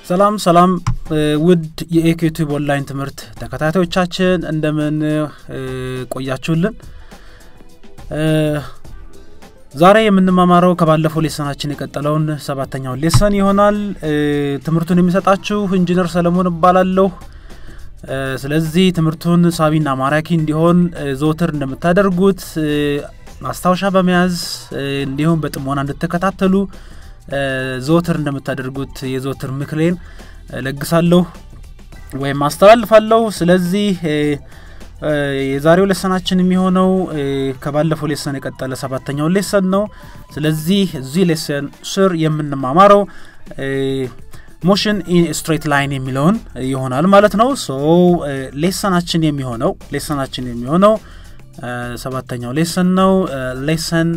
ሰላም ሰላም ውድ የኢትዮቲዩብ ኦንላይን ትምህርት ተከታታዮቻችን እንደምን ቆያችሁልን? ዛሬ የምንማማረው ከባለፈው ሌሰናችን የቀጠለውን ሰባተኛውን ሌሰን ይሆናል። ትምህርቱን የሚሰጣችሁ ኢንጂነር ሰለሞን እባላለሁ። ስለዚህ ትምህርቱን ሳቢና ማራኪ እንዲሆን ዘወትር እንደምታደርጉት ማስታወሻ በመያዝ እንዲሁም በጥሞና እንድትከታተሉ ዘወትር እንደምታደርጉት የዘወትር ምክሬን ለግሳለሁ ወይም አስተላልፋለሁ። ስለዚህ የዛሬው ሌሰናችን የሚሆነው ከባለፈው ሌሰን የቀጠለ ሰባተኛውን ሌሰን ነው። ስለዚህ እዚህ ሌሰን ስር የምንማማረው ሞሽን ኢን ስትሬት ላይን የሚለውን ይሆናል ማለት ነው። ሶ ሌሰናችን የሚሆነው ሌሰናችን የሚሆነው ሰባተኛው ሌሰን ነው። ሌሰን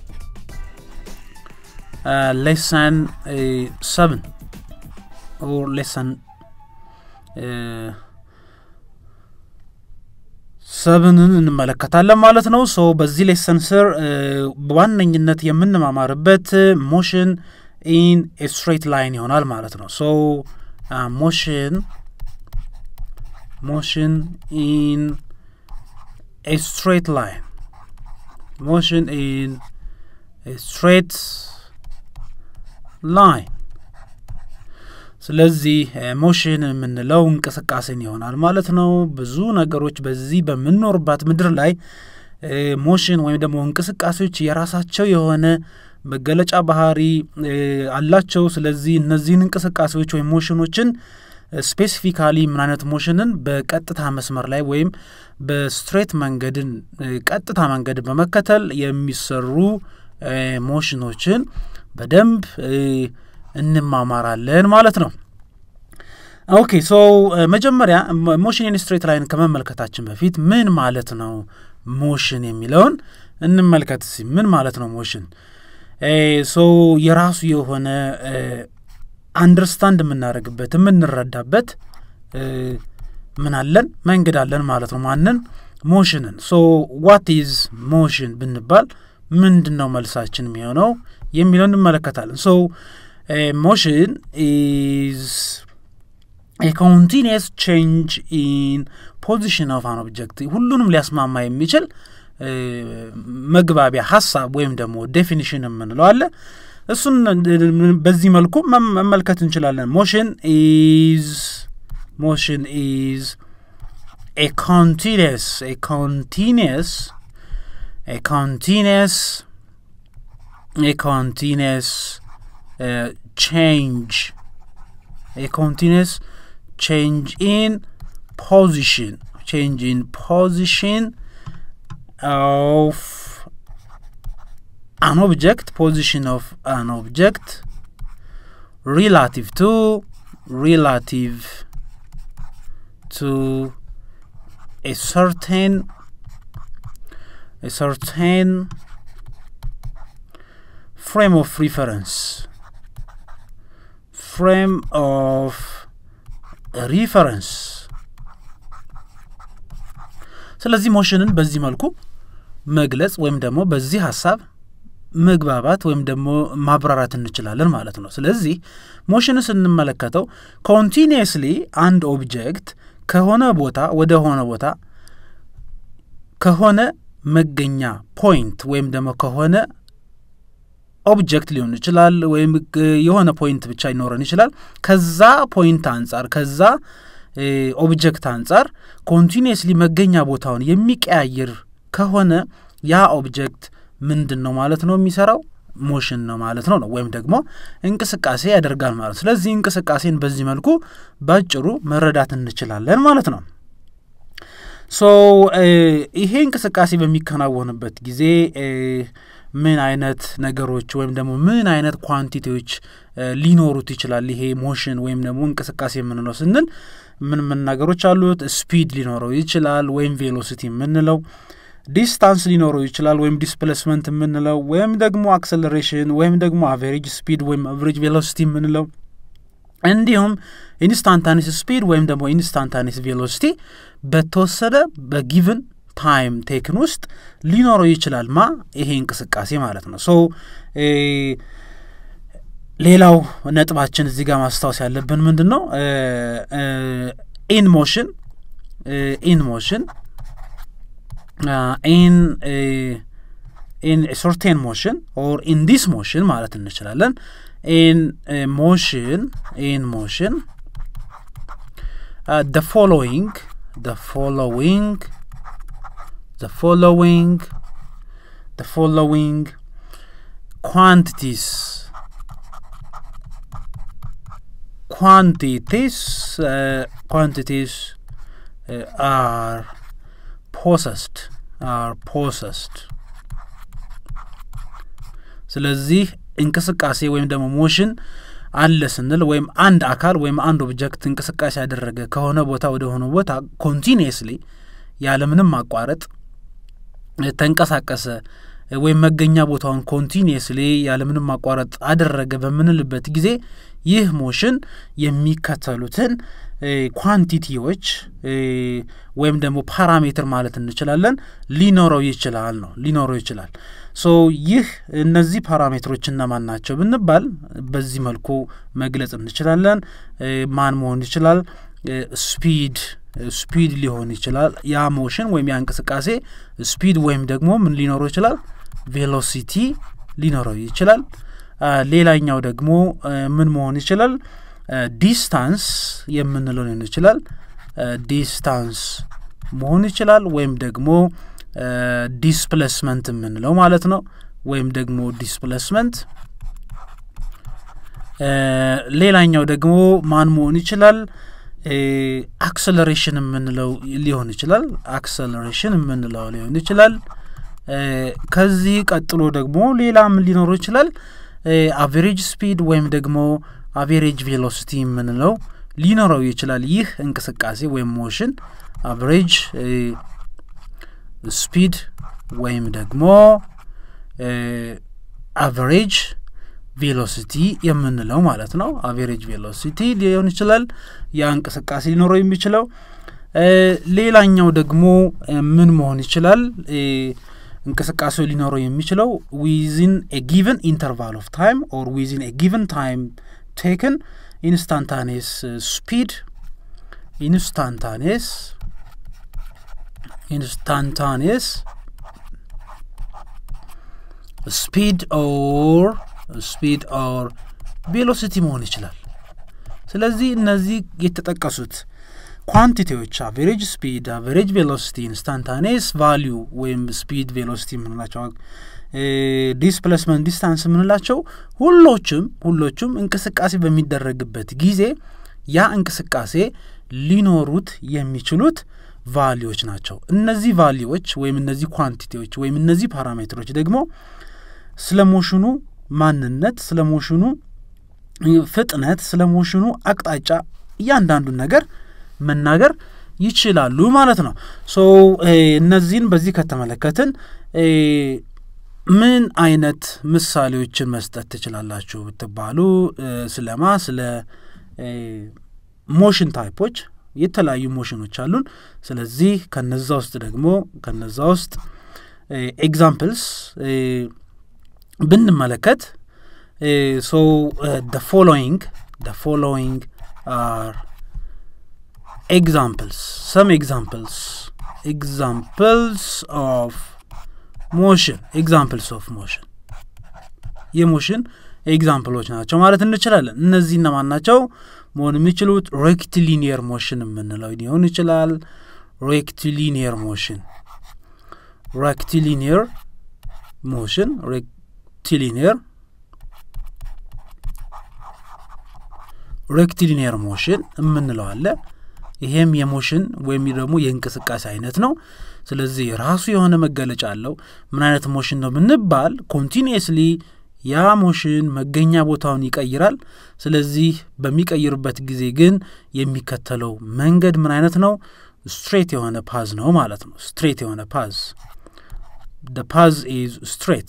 ሌሰን ሰብን ኦር ሌሰን ሰብንን እንመለከታለን ማለት ነው። ሶ በዚህ ሌሰን ስር በዋነኝነት የምንማማርበት ሞሽን ኢን ስትሬት ላይን ይሆናል ማለት ነው። ሶ ሞሽን ሞሽን ኢን ስትሬት ላይን ሞሽን ኢን ስትሬት ላይን ስለዚህ ሞሽን የምንለው እንቅስቃሴን ይሆናል ማለት ነው። ብዙ ነገሮች በዚህ በምንኖርባት ምድር ላይ ሞሽን ወይም ደግሞ እንቅስቃሴዎች የራሳቸው የሆነ መገለጫ ባህሪ አላቸው። ስለዚህ እነዚህን እንቅስቃሴዎች ወይም ሞሽኖችን ስፔሲፊካሊ ምን አይነት ሞሽንን በቀጥታ መስመር ላይ ወይም በስትሬት መንገድን ቀጥታ መንገድን በመከተል የሚሰሩ ሞሽኖችን በደንብ እንማማራለን ማለት ነው። ኦኬ ሶ መጀመሪያ ሞሽን ኢን ስትሬት ላይን ከመመልከታችን በፊት ምን ማለት ነው ሞሽን የሚለውን እንመልከት። ምን ማለት ነው ሞሽን? ሶ የራሱ የሆነ አንደርስታንድ የምናደርግበት የምንረዳበት ምን አለን መንገድ አለን ማለት ነው። ማንን? ሞሽንን። ሶ ዋት ኢዝ ሞሽን ብንባል ምንድን ነው መልሳችን የሚሆነው የሚለውን እንመለከታለን። ሶ ሞሽን ኢዝ ኤ ኮንቲኒየስ ቼንጅ ኢን ፖዚሽን ኦፍ አን ኦብጀክት ሁሉንም ሊያስማማ የሚችል መግባቢያ ሀሳብ ወይም ደግሞ ዴፊኒሽን የምንለው አለ። እሱን በዚህ መልኩ መመልከት እንችላለን። ሞሽን ኢዝ ሞሽን ኢዝ ኤ ኮንቲኒየስ ኤ ኮንቲኒየስ ኤ ኮንቲኒየስ ኤ ኮንቲኒየስ change a continuous change in position change in position of an object position of an object relative to relative to a certain a certain frame of reference frame of reference ስለዚህ ሞሽንን በዚህ መልኩ መግለጽ ወይም ደግሞ በዚህ ሀሳብ መግባባት ወይም ደግሞ ማብራራት እንችላለን ማለት ነው። ስለዚህ ሞሽንን ስንመለከተው ኮንቲኒየስሊ አንድ ኦብጀክት ከሆነ ቦታ ወደ ሆነ ቦታ ከሆነ መገኛ ፖይንት ወይም ደግሞ ከሆነ ኦብጀክት ሊሆን ይችላል ወይም የሆነ ፖይንት ብቻ ሊኖረን ይችላል። ከዛ ፖይንት አንጻር ከዛ ኦብጀክት አንጻር ኮንቲኒየስሊ መገኛ ቦታውን የሚቀያየር ከሆነ ያ ኦብጀክት ምንድን ነው ማለት ነው የሚሰራው ሞሽን ነው ማለት ነው ነው ወይም ደግሞ እንቅስቃሴ ያደርጋል ማለት ስለዚህ እንቅስቃሴን በዚህ መልኩ ባጭሩ መረዳት እንችላለን ማለት ነው። ሶ ይሄ እንቅስቃሴ በሚከናወንበት ጊዜ ምን አይነት ነገሮች ወይም ደግሞ ምን አይነት ኳንቲቲዎች ሊኖሩት ይችላል? ይሄ ሞሽን ወይም ደግሞ እንቅስቃሴ የምንለው ስንል ምን ምን ነገሮች አሉት? ስፒድ ሊኖረው ይችላል ወይም ቬሎሲቲ የምንለው፣ ዲስታንስ ሊኖረው ይችላል ወይም ዲስፕሌስመንት የምንለው፣ ወይም ደግሞ አክሰለሬሽን ወይም ደግሞ አቨሬጅ ስፒድ ወይም አቨሬጅ ቬሎሲቲ የምንለው እንዲሁም ኢንስታንታኒስ ስፒድ ወይም ደግሞ ኢንስታንታኒስ ቬሎሲቲ በተወሰደ በጊቭን ታይም ቴክን ውስጥ ሊኖረው ይችላል ማ ይሄ እንቅስቃሴ ማለት ነው። ሶ ሌላው ነጥባችን እዚህ ጋር ማስታወስ ያለብን ምንድን ነው? ኢን ሞሽን ኢን ሞሽን ኢን ኢን ሰርቴን ሞሽን ኦር ኢን ዲስ ሞሽን ማለት እንችላለን። ኢን ሞሽን ኢን ሞሽን ደ ፎሎዊንግ ደ ፎሎዊንግ ደ ፎሎዊንግ ደ ፎሎዊንግ ኳንቲቲስ quantities uh, quantities uh, are possessed are possessed ስለዚህ እንቅስቃሴ ወይም ደግሞ ሞሽን አለ ስንል ወይም አንድ አካል ወይም አንድ ኦብጀክት እንቅስቃሴ ያደረገ ከሆነ ቦታ ወደ ሆነ ቦታ ኮንቲኒየስሊ ያለምንም ማቋረጥ ተንቀሳቀሰ ወይም መገኛ ቦታውን ኮንቲኒየስሊ ያለምንም ማቋረጥ አደረገ በምንልበት ጊዜ ይህ ሞሽን የሚከተሉትን ኳንቲቲዎች ወይም ደግሞ ፓራሜትር ማለት እንችላለን ሊኖረው ይችላል ነው ሊኖረው ይችላል። ሶ ይህ እነዚህ ፓራሜትሮች እነማን ናቸው ብንባል በዚህ መልኩ መግለጽ እንችላለን። ማን መሆን ይችላል? ስፒድ ስፒድ ሊሆን ይችላል። ያ ሞሽን ወይም ያ እንቅስቃሴ ስፒድ ወይም ደግሞ ምን ሊኖረው ይችላል? ቬሎሲቲ ሊኖረው ይችላል። ሌላኛው ደግሞ ምን መሆን ይችላል? ዲስታንስ የምንለው ሊሆን ይችላል። ዲስታንስ መሆን ይችላል። ወይም ደግሞ ዲስፕሌስመንት የምንለው ማለት ነው። ወይም ደግሞ ዲስፕሌስመንት። ሌላኛው ደግሞ ማን መሆን ይችላል? አክሰለሬሽን የምንለው ሊሆን ይችላል። አክሰለሬሽን የምንለው ሊሆን ይችላል። ከዚህ ቀጥሎ ደግሞ ሌላ ምን ሊኖረው ይችላል? አቬሬጅ ስፒድ ወይም ደግሞ አቬሬጅ ቬሎሲቲ የምንለው ሊኖረው ይችላል። ይህ እንቅስቃሴ ወይም ሞሽን አቨሬጅ ስፒድ ወይም ደግሞ አቨሬጅ ቬሎሲቲ የምንለው ማለት ነው። አቬሬጅ ቬሎሲቲ ሊሆን ይችላል ያ እንቅስቃሴ ሊኖረው የሚችለው። ሌላኛው ደግሞ ምን መሆን ይችላል? እንቅስቃሴው ሊኖረው የሚችለው ዊዝን ኤ ጊቨን ኢንተርቫል ኦፍ ታይም ኦር ዊዝን ኤ ጊቨን ታይም ቴክን ኢንስታንታኔስ ስፒድ ኢንስታንታኔስ ኢንስታንታኔስ ስፒድ ኦር ስፒድ ኦር ቬሎሲቲ መሆን ይችላል። ስለዚህ እነዚህ የተጠቀሱት ኳንቲቲዎች አቬሬጅ ስፒድ፣ አቬሬጅ ቬሎሲቲ፣ ኢንስታንታኔስ ቫሊዩ ወይም ስፒድ ቬሎሲቲ የምንላቸው ዲስፕሌስመንት ዲስታንስ የምንላቸው ሁሎችም ሁሎቹም እንቅስቃሴ በሚደረግበት ጊዜ ያ እንቅስቃሴ ሊኖሩት የሚችሉት ቫሊዎች ናቸው። እነዚህ ቫሊዎች ወይም እነዚህ ኳንቲቲዎች ወይም እነዚህ ፓራሜትሮች ደግሞ ስለ ሞሽኑ ማንነት፣ ስለ ሞሽኑ ፍጥነት፣ ስለ ሞሽኑ አቅጣጫ እያንዳንዱን ነገር መናገር ይችላሉ ማለት ነው። ሶ እነዚህን በዚህ ከተመለከትን ምን አይነት ምሳሌዎችን መስጠት ትችላላችሁ ብትባሉ ስለማ ስለ ሞሽን ታይፖች የተለያዩ ሞሽኖች አሉን። ስለዚህ ከነዛ ውስጥ ደግሞ ከነዛ ውስጥ ኤግዛምፕልስ ብንመለከት ሶ ደ ፎሎዊንግ ደ ፎሎዊንግ አር ኤግዛምፕልስ ሰም ኤግዛምፕልስ ኤግዛምፕልስ ኦፍ ሞሽን ኤግዛምፕልስ ኦፍ ሞሽን የሞሽን ኤግዛምፕሎች ናቸው ማለት እንችላለን። እነዚህ እነማን ናቸው መሆን የሚችሉት? ሬክቲሊኒየር ሞሽን የምንለው ሊሆን ይችላል። ሬክቲሊኒየር ሞሽን ሬክቲሊኒየር ሞሽን ሬክቲሊኒየር ሬክቲሊኒየር ሞሽን የምንለው አለ። ይሄም የሞሽን ወይም ደግሞ የእንቅስቃሴ አይነት ነው። ስለዚህ ራሱ የሆነ መገለጫ አለው። ምን አይነት ሞሽን ነው ብንባል ኮንቲኒየስሊ ያ ሞሽን መገኛ ቦታውን ይቀይራል። ስለዚህ በሚቀይርበት ጊዜ ግን የሚከተለው መንገድ ምን አይነት ነው? ስትሬት የሆነ ፓዝ ነው ማለት ነው። ስትሬት የሆነ ፓዝ ደ ፓዝ ኢዝ ስትሬት፣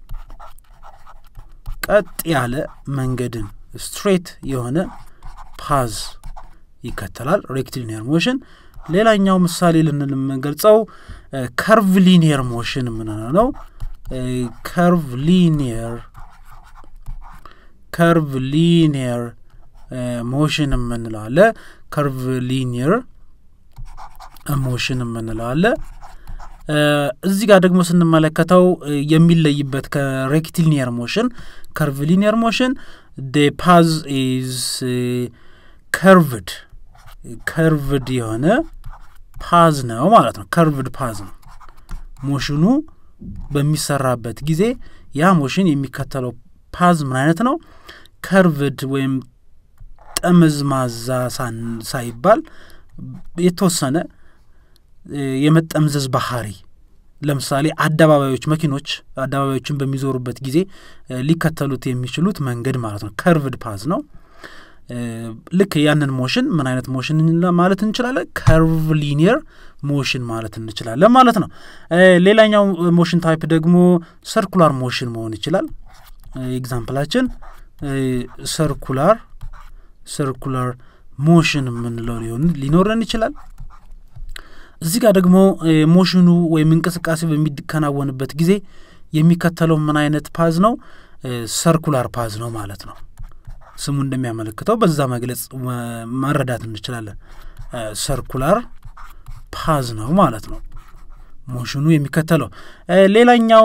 ቀጥ ያለ መንገድን ስትሬት የሆነ ፓዝ ይከተላል ሬክቲሊኒየር ሞሽን። ሌላኛው ምሳሌ ልንል የምንገልጸው ከርቭ ሊኒየር ሞሽን የምንለው ነው። ከርቭ ሊኒየር ከርቭ ሊኒየር ሞሽን የምንለው አለ። ከርቭ ሊኒየር ሞሽን የምንለው አለ። እዚህ ጋር ደግሞ ስንመለከተው የሚለይበት ከሬክቲሊኒየር ሞሽን ከርቭ ሊኒየር ሞሽን ደ ፓዝ ኢዝ ከርቭድ ከርቭድ የሆነ ፓዝ ነው ማለት ነው። ከርቭድ ፓዝ ነው። ሞሽኑ በሚሰራበት ጊዜ ያ ሞሽን የሚከተለው ፓዝ ምን አይነት ነው? ከርቭድ ወይም ጠመዝማዛ ሳይባል የተወሰነ የመጠምዘዝ ባህሪ ለምሳሌ አደባባዮች መኪኖች አደባባዮችን በሚዞሩበት ጊዜ ሊከተሉት የሚችሉት መንገድ ማለት ነው። ከርቭድ ፓዝ ነው። ልክ ያንን ሞሽን ምን አይነት ሞሽን ማለት እንችላለን? ከርቭ ሊኒየር ሞሽን ማለት እንችላለን ማለት ነው። ሌላኛው ሞሽን ታይፕ ደግሞ ሰርኩላር ሞሽን መሆን ይችላል። ኤግዛምፕላችን ሰርኩላር ሰርኩላር ሞሽን የምንለው ሊሆን ሊኖረን ይችላል። እዚህ ጋር ደግሞ ሞሽኑ ወይም እንቅስቃሴ በሚከናወንበት ጊዜ የሚከተለው ምን አይነት ፓዝ ነው? ሰርኩላር ፓዝ ነው ማለት ነው። ስሙ እንደሚያመለክተው በዛ መግለጽ መረዳት እንችላለን። ሰርኩላር ፓዝ ነው ማለት ነው ሞሽኑ የሚከተለው። ሌላኛው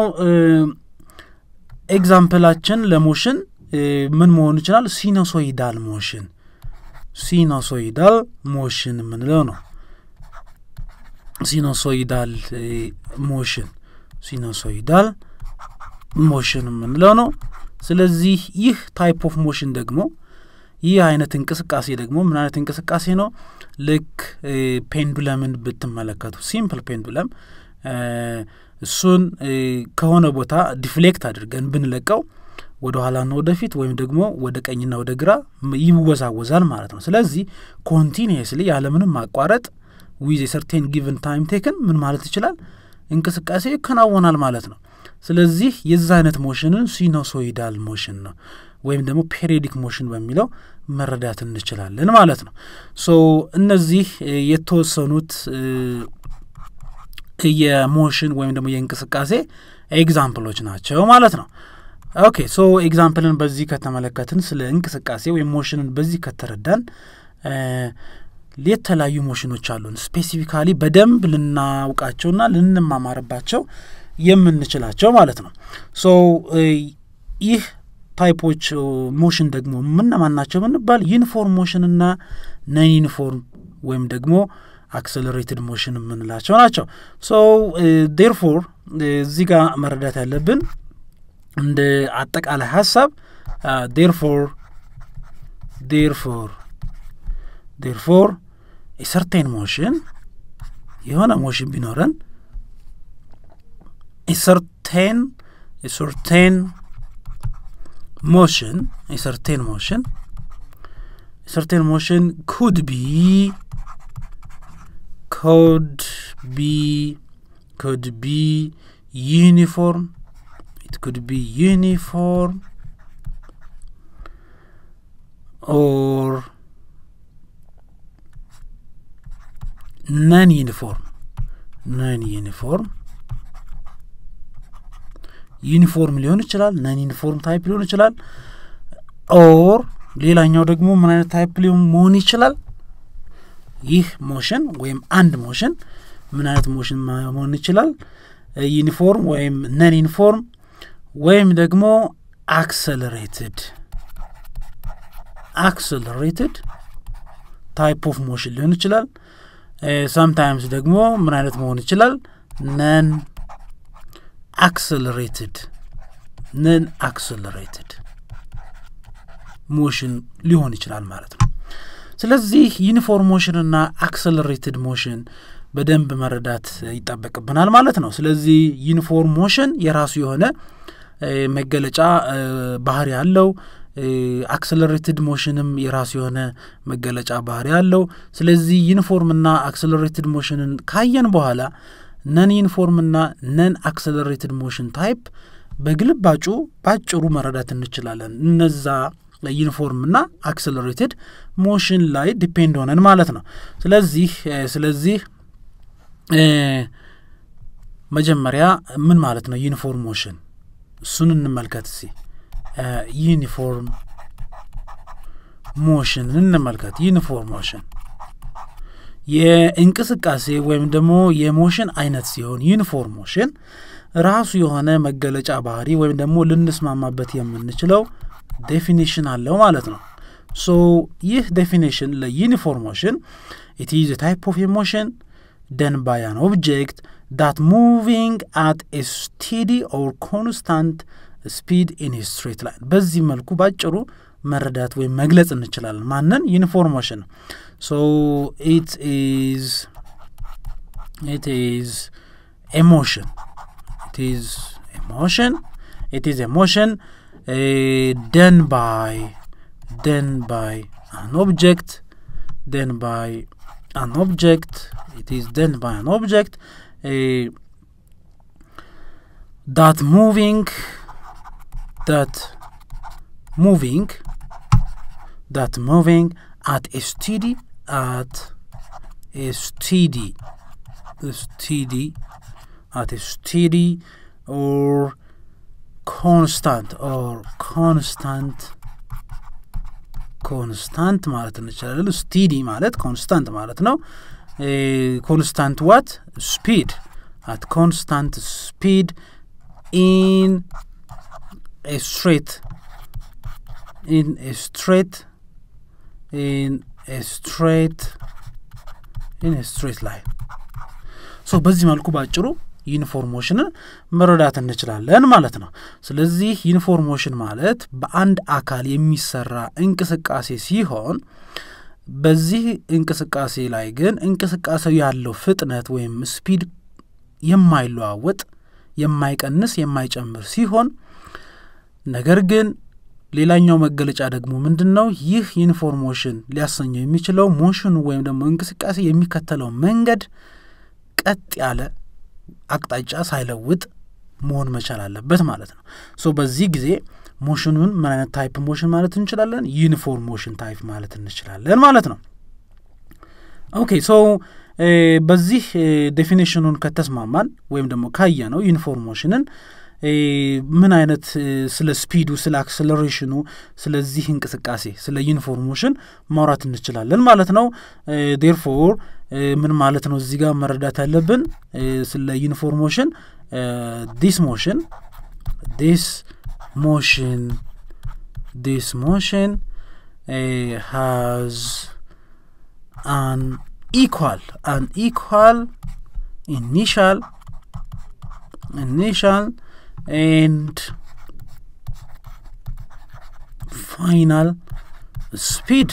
ኤግዛምፕላችን ለሞሽን ምን መሆን ይችላል? ሲኖሶይዳል ሞሽን ሲኖሶይዳል ሞሽን የምንለው ነው። ሲኖሶይዳል ሞሽን ሲኖሶይዳል ሞሽን የምንለው ነው። ስለዚህ ይህ ታይፕ ኦፍ ሞሽን ደግሞ ይህ አይነት እንቅስቃሴ ደግሞ ምን አይነት እንቅስቃሴ ነው? ልክ ፔንዱለምን ብትመለከቱ ሲምፕል ፔንዱለም እሱን ከሆነ ቦታ ዲፍሌክት አድርገን ብንለቀው ወደ ኋላና ወደፊት ወይም ደግሞ ወደ ቀኝና ወደ ግራ ይወዛወዛል ማለት ነው። ስለዚህ ኮንቲኒየስሊ ያለምንም ማቋረጥ ዊዝ የሰርቴን ጊቨን ታይም ቴክን ምን ማለት ይችላል እንቅስቃሴ ይከናወናል ማለት ነው። ስለዚህ የዛ አይነት ሞሽንን ሲኖሶይዳል ሞሽን ነው ወይም ደግሞ ፔሪዮዲክ ሞሽን በሚለው መረዳት እንችላለን ማለት ነው። ሶ እነዚህ የተወሰኑት የሞሽን ወይም ደግሞ የእንቅስቃሴ ኤግዛምፕሎች ናቸው ማለት ነው። ኦኬ ሶ ኤግዛምፕልን በዚህ ከተመለከትን ስለ እንቅስቃሴ ወይም ሞሽንን በዚህ ከተረዳን የተለያዩ ሞሽኖች አሉን ስፔሲፊካሊ በደንብ ልናውቃቸውና ልንማማርባቸው የምንችላቸው ማለት ነው። ሶ ይህ ታይፖች ሞሽን ደግሞ ምነማን ናቸው ብንባል ዩኒፎርም ሞሽንና ነን ዩኒፎርም ወይም ደግሞ አክሰለሬትድ ሞሽን የምንላቸው ናቸው። ሶ ዴርፎር እዚህ ጋር መረዳት ያለብን እንደ አጠቃላይ ሀሳብ ዴርፎር ዴርፎር ዴርፎር የሰርቴን ሞሽን የሆነ ሞሽን ቢኖረን የሰርቴን የሰርቴን ሞሽን የሰርቴን ሞሽን የሰርቴን ሞሽን ኩድ ቢ ኮድ ቢ ኮድ ቢ ዩኒፎርም it could be uniform or non uniform non uniform ዩኒፎርም ሊሆን ይችላል ነን ዩኒፎርም ታይፕ ሊሆን ይችላል ኦር ሌላኛው ደግሞ ምን አይነት ታይፕ ሊሆን መሆን ይችላል ይህ ሞሽን ወይም አንድ ሞሽን ምን አይነት ሞሽን መሆን ይችላል ዩኒፎርም ወይም ነን ዩኒፎርም ወይም ደግሞ አክሰለሬትድ አክሰለሬትድ ታይፕ ኦፍ ሞሽን ሊሆን ይችላል ሳምታይምስ ደግሞ ምን አይነት መሆን ይችላል ነን አክሰለሬትድ ነን አክሰለሬትድ ሞሽን ሊሆን ይችላል ማለት ነው ስለዚህ ዩኒፎርም ሞሽንና አክሰለሬትድ ሞሽን በደንብ መረዳት ይጠበቅብናል ማለት ነው ስለዚህ ዩኒፎርም ሞሽን የራሱ የሆነ መገለጫ ባህሪ አለው አክሰለሬትድ ሞሽንም የራሱ የሆነ መገለጫ ባህሪ አለው ስለዚህ ዩኒፎርምና አክሰለሬትድ ሞሽንን ካየን በኋላ ነን ዩኒፎርምና ነን አክሰለሬትድ ሞሽን ታይፕ በግልባጩ ባጭሩ መረዳት እንችላለን እነዛ ዩኒፎርምና አክሰለሬትድ ሞሽን ላይ ዲፔንድ ሆነን ማለት ነው ስለዚህ ስለዚህ መጀመሪያ ምን ማለት ነው ዩኒፎርም ሞሽን እሱን እንመልከት ሲ ዩኒፎርም ሞሽን እንመልከት። ዩኒፎርም ሞሽን የእንቅስቃሴ ወይም ደግሞ የሞሽን አይነት ሲሆን ዩኒፎርም ሞሽን ራሱ የሆነ መገለጫ ባህሪ ወይም ደግሞ ልንስማማበት የምንችለው ዴፊኒሽን አለው ማለት ነው። ሶ ይህ ዴፊኒሽን ለዩኒፎርም ሞሽን ኢት ኢዝ ታይፕ ኦፍ ሞሽን ደን ባይ አን ኦብጀክት ዳት ሙቪንግ አት ኤ ስቴዲ ኦር ኮንስታንት ስፒድ ኢን ስትሬት ላይን። በዚህ መልኩ ባጭሩ መረዳት ወይም መግለጽ እንችላለን። ማንን? ዩኒፎርም ሞሽን ሶ ኢት ኢዝ ኢት ኢዝ ኤሞሽን it is emotion it is emotion uh, done by done by an object done by an object it is done by an object uh, that moving that moving that moving at a steady at a steady a steady at a steady or constant or constant ኮንስታንት ማለት እንችላለን። ስቲዲ ማለት ኮንስታንት ማለት ነው። ኮንስታንት ዋት ስፒድ አት ኮንስታንት ስፒድ ኢን ኤ ስትሬት ኢን ኤ ስትሬት ኢን ኤ ስትሬት ኢን ኤ ስትሬት ላይን ሶ በዚህ መልኩ ባጭሩ ዩኒፎርሞሽንን መረዳት እንችላለን ማለት ነው። ስለዚህ ዩኒፎርሞሽን ማለት በአንድ አካል የሚሰራ እንቅስቃሴ ሲሆን በዚህ እንቅስቃሴ ላይ ግን እንቅስቃሴው ያለው ፍጥነት ወይም ስፒድ የማይለዋወጥ የማይቀንስ፣ የማይጨምር ሲሆን ነገር ግን ሌላኛው መገለጫ ደግሞ ምንድን ነው? ይህ ዩኒፎርሞሽን ሊያሰኘው የሚችለው ሞሽኑ ወይም ደግሞ እንቅስቃሴ የሚከተለው መንገድ ቀጥ ያለ አቅጣጫ ሳይለውጥ መሆን መቻል አለበት ማለት ነው። ሶ በዚህ ጊዜ ሞሽኑን ምን አይነት ታይፕ ሞሽን ማለት እንችላለን? ዩኒፎርም ሞሽን ታይፕ ማለት እንችላለን ማለት ነው። ኦኬ ሶ በዚህ ዴፊኒሽኑን ከተስማማን ወይም ደግሞ ካየ ነው ዩኒፎርም ሞሽንን ምን አይነት ስለ ስፒዱ፣ ስለ አክሰለሬሽኑ፣ ስለዚህ እንቅስቃሴ ስለ ዩኒፎርም ሞሽን ማውራት እንችላለን ማለት ነው። ዴርፎር ምን ማለት ነው እዚህ ጋር መረዳት ያለብን ስለ ዩኒፎርም ሞሽን ዲስ ሞሽን ዲስ ሞሽን ዲስ ሞሽን ሃዝ አን ኢኳል አን ኢኳል ኢኒሻል ኢኒሻል ኤንድ ፋይናል ስፒድ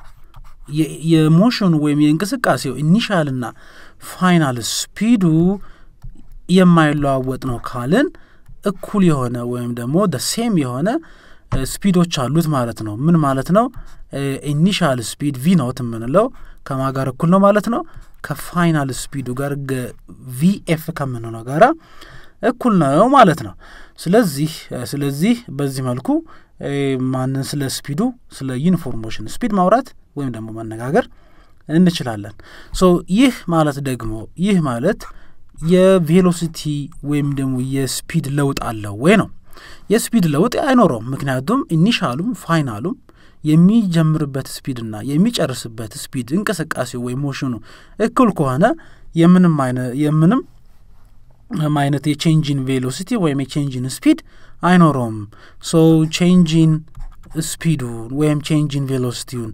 የሞሽኑ ወይም የእንቅስቃሴው ኢኒሻልና ፋይናል ስፒዱ የማይለዋወጥ ነው ካልን እኩል የሆነ ወይም ደግሞ ደ ሴም የሆነ ስፒዶች አሉት ማለት ነው። ምን ማለት ነው? ኢኒሻል ስፒድ ቪ ኖት የምንለው ከማ ጋር እኩል ነው ማለት ነው። ከፋይናል ስፒዱ ጋር ቪኤፍ ከምንለው ጋራ እኩል ነው ማለት ነው። ስለዚህ ስለዚህ በዚህ መልኩ ማንን ስለ ስፒዱ ስለ ዩኒፎርሞሽን ስፒድ ማውራት ወይም ደግሞ መነጋገር እንችላለን። ሶ ይህ ማለት ደግሞ ይህ ማለት የቬሎሲቲ ወይም ደግሞ የስፒድ ለውጥ አለው ወይ ነው። የስፒድ ለውጥ አይኖረውም። ምክንያቱም ኢኒሻሉም ፋይናሉም የሚጀምርበት ስፒድና የሚጨርስበት ስፒድ እንቅስቃሴው ወይም ሞሽኑ እኩል ከሆነ የምንም የምንም አይነት የቼንጂን ቬሎሲቲ ወይም የቼንጂን ስፒድ አይኖረውም። ሶ ቼንጂን ስፒዱን ወይም ቼንጂን ቬሎሲቲውን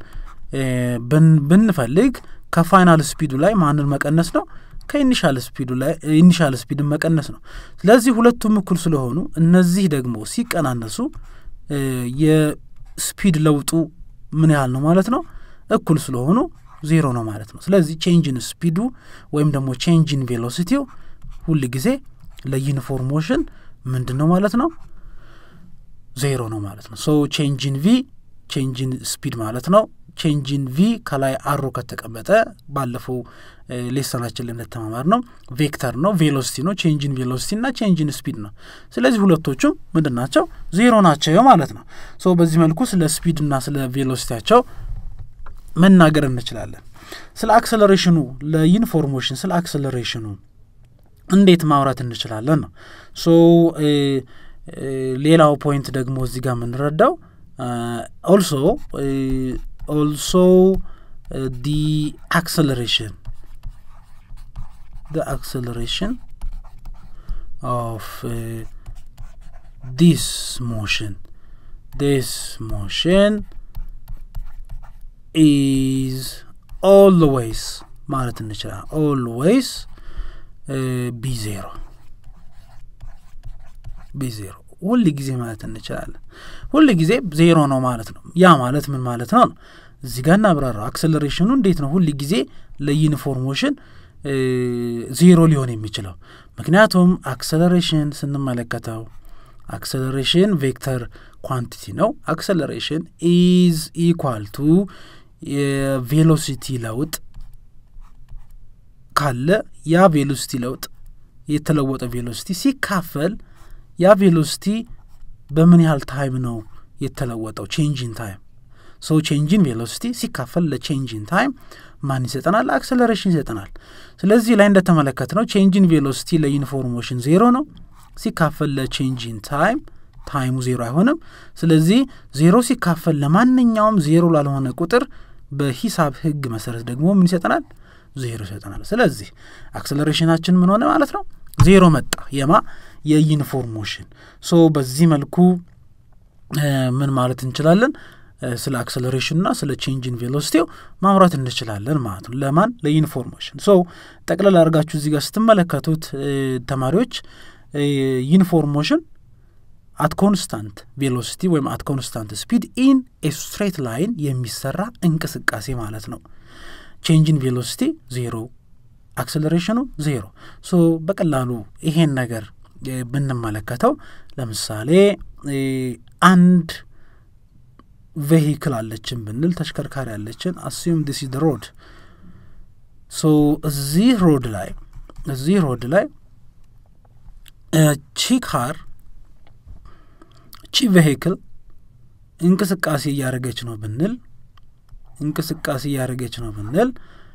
ብንፈልግ ከፋይናል ስፒዱ ላይ ማንን መቀነስ ነው? ከኢኒሻል ስፒዱ ላይ ኢኒሻል ስፒድን መቀነስ ነው። ስለዚህ ሁለቱም እኩል ስለሆኑ እነዚህ ደግሞ ሲቀናነሱ የስፒድ ለውጡ ምን ያህል ነው ማለት ነው? እኩል ስለሆኑ ዜሮ ነው ማለት ነው። ስለዚህ ቼንጅን ስፒዱ ወይም ደግሞ ቼንጅን ቬሎሲቲው ሁል ጊዜ ለዩኒፎርም ሞሽን ምንድን ነው ማለት ነው? ዜሮ ነው ማለት ነው። ሶ ቼንጅን ቪ ቼንጅን ስፒድ ማለት ነው። ቼንጅን ቪ ከላይ አሮ ከተቀመጠ ባለፈው ሌሰናችን ላይ እንደተማማር ነው ቬክተር ነው፣ ቬሎሲቲ ነው። ቼንጅን ቬሎሲቲ እና ቼንጅን ስፒድ ነው። ስለዚህ ሁለቶቹም ምንድን ናቸው? ዜሮ ናቸው ማለት ነው። ሶ በዚህ መልኩ ስለ ስፒድ እና ስለ ቬሎሲቲያቸው መናገር እንችላለን። ስለ አክሰለሬሽኑ ለዩኒፎርሞሽን ስለ አክሰለሬሽኑ እንዴት ማውራት እንችላለን ነው። ሶ ሌላው ፖይንት ደግሞ እዚህ ጋር የምንረዳው ኦልሶ also uh, the acceleration the acceleration of uh, this motion this motion is always ማለት እንችላለን always ቢ ዜሮ ቢ ዜሮ ሁል ጊዜ ማለት እንችላለን ሁል ጊዜ ዜሮ ነው ማለት ነው ያ ማለት ምን ማለት ነው ነው እዚህ ጋር እናብራራው አክሰለሬሽኑ እንዴት ነው ሁል ጊዜ ለዩኒፎርም ሞሽን ዜሮ ሊሆን የሚችለው ምክንያቱም አክሰለሬሽን ስንመለከተው አክሰለሬሽን ቬክተር ኳንቲቲ ነው አክሰለሬሽን ኢዝ ኢኳል ቱ የቬሎሲቲ ለውጥ ካለ ያ ቬሎሲቲ ለውጥ የተለወጠ ቬሎሲቲ ሲካፈል ያ ቬሎሲቲ በምን ያህል ታይም ነው የተለወጠው ቼንጂን ታይም ሰው ቼንጂን ቬሎሲቲ ሲካፈል ለቼንጂን ታይም ማን ይሰጠናል አክሰለሬሽን ይሰጠናል ስለዚህ ላይ እንደተመለከት ነው ቼንጂን ቬሎሲቲ ለዩኒፎርሞሽን ዜሮ ነው ሲካፈል ለቼንጂን ታይም ታይሙ ዜሮ አይሆንም ስለዚህ ዜሮ ሲካፈል ለማንኛውም ዜሮ ላልሆነ ቁጥር በሂሳብ ህግ መሰረት ደግሞ ምን ይሰጠናል ዜሮ ይሰጠናል ስለዚህ አክሰለሬሽናችን ምን ሆነ ማለት ነው ዜሮ መጣ የማ የዩኒፎርም ሞሽን ሶ በዚህ መልኩ ምን ማለት እንችላለን ስለ አክሰለሬሽንና ስለ ቼንጅን ቬሎሲቲው ማውራት እንችላለን ማለት ነው ለማን ለዩኒፎርሞሽን ሶ ጠቅለል አድርጋችሁ እዚህ ጋር ስትመለከቱት ተማሪዎች ዩኒፎርሞሽን አት ኮንስታንት ቬሎሲቲ ወይም አት ኮንስታንት ስፒድ ኢን ኤ ስትሬት ላይን የሚሰራ እንቅስቃሴ ማለት ነው ቼንጅን ቬሎሲቲ ዜሮ አክሰለሬሽኑ ዜሮ ሶ በቀላሉ ይሄን ነገር ብንመለከተው ለምሳሌ አንድ ቬሂክል አለችን ብንል ተሽከርካሪ አለችን አስዩም ዲስ ደ ሮድ ሶ እዚህ ሮድ ላይ እዚህ ሮድ ላይ ቺ ካር ቺ ቬሂክል እንቅስቃሴ እያደረገች ነው ብንል እንቅስቃሴ እያደረገች ነው ብንል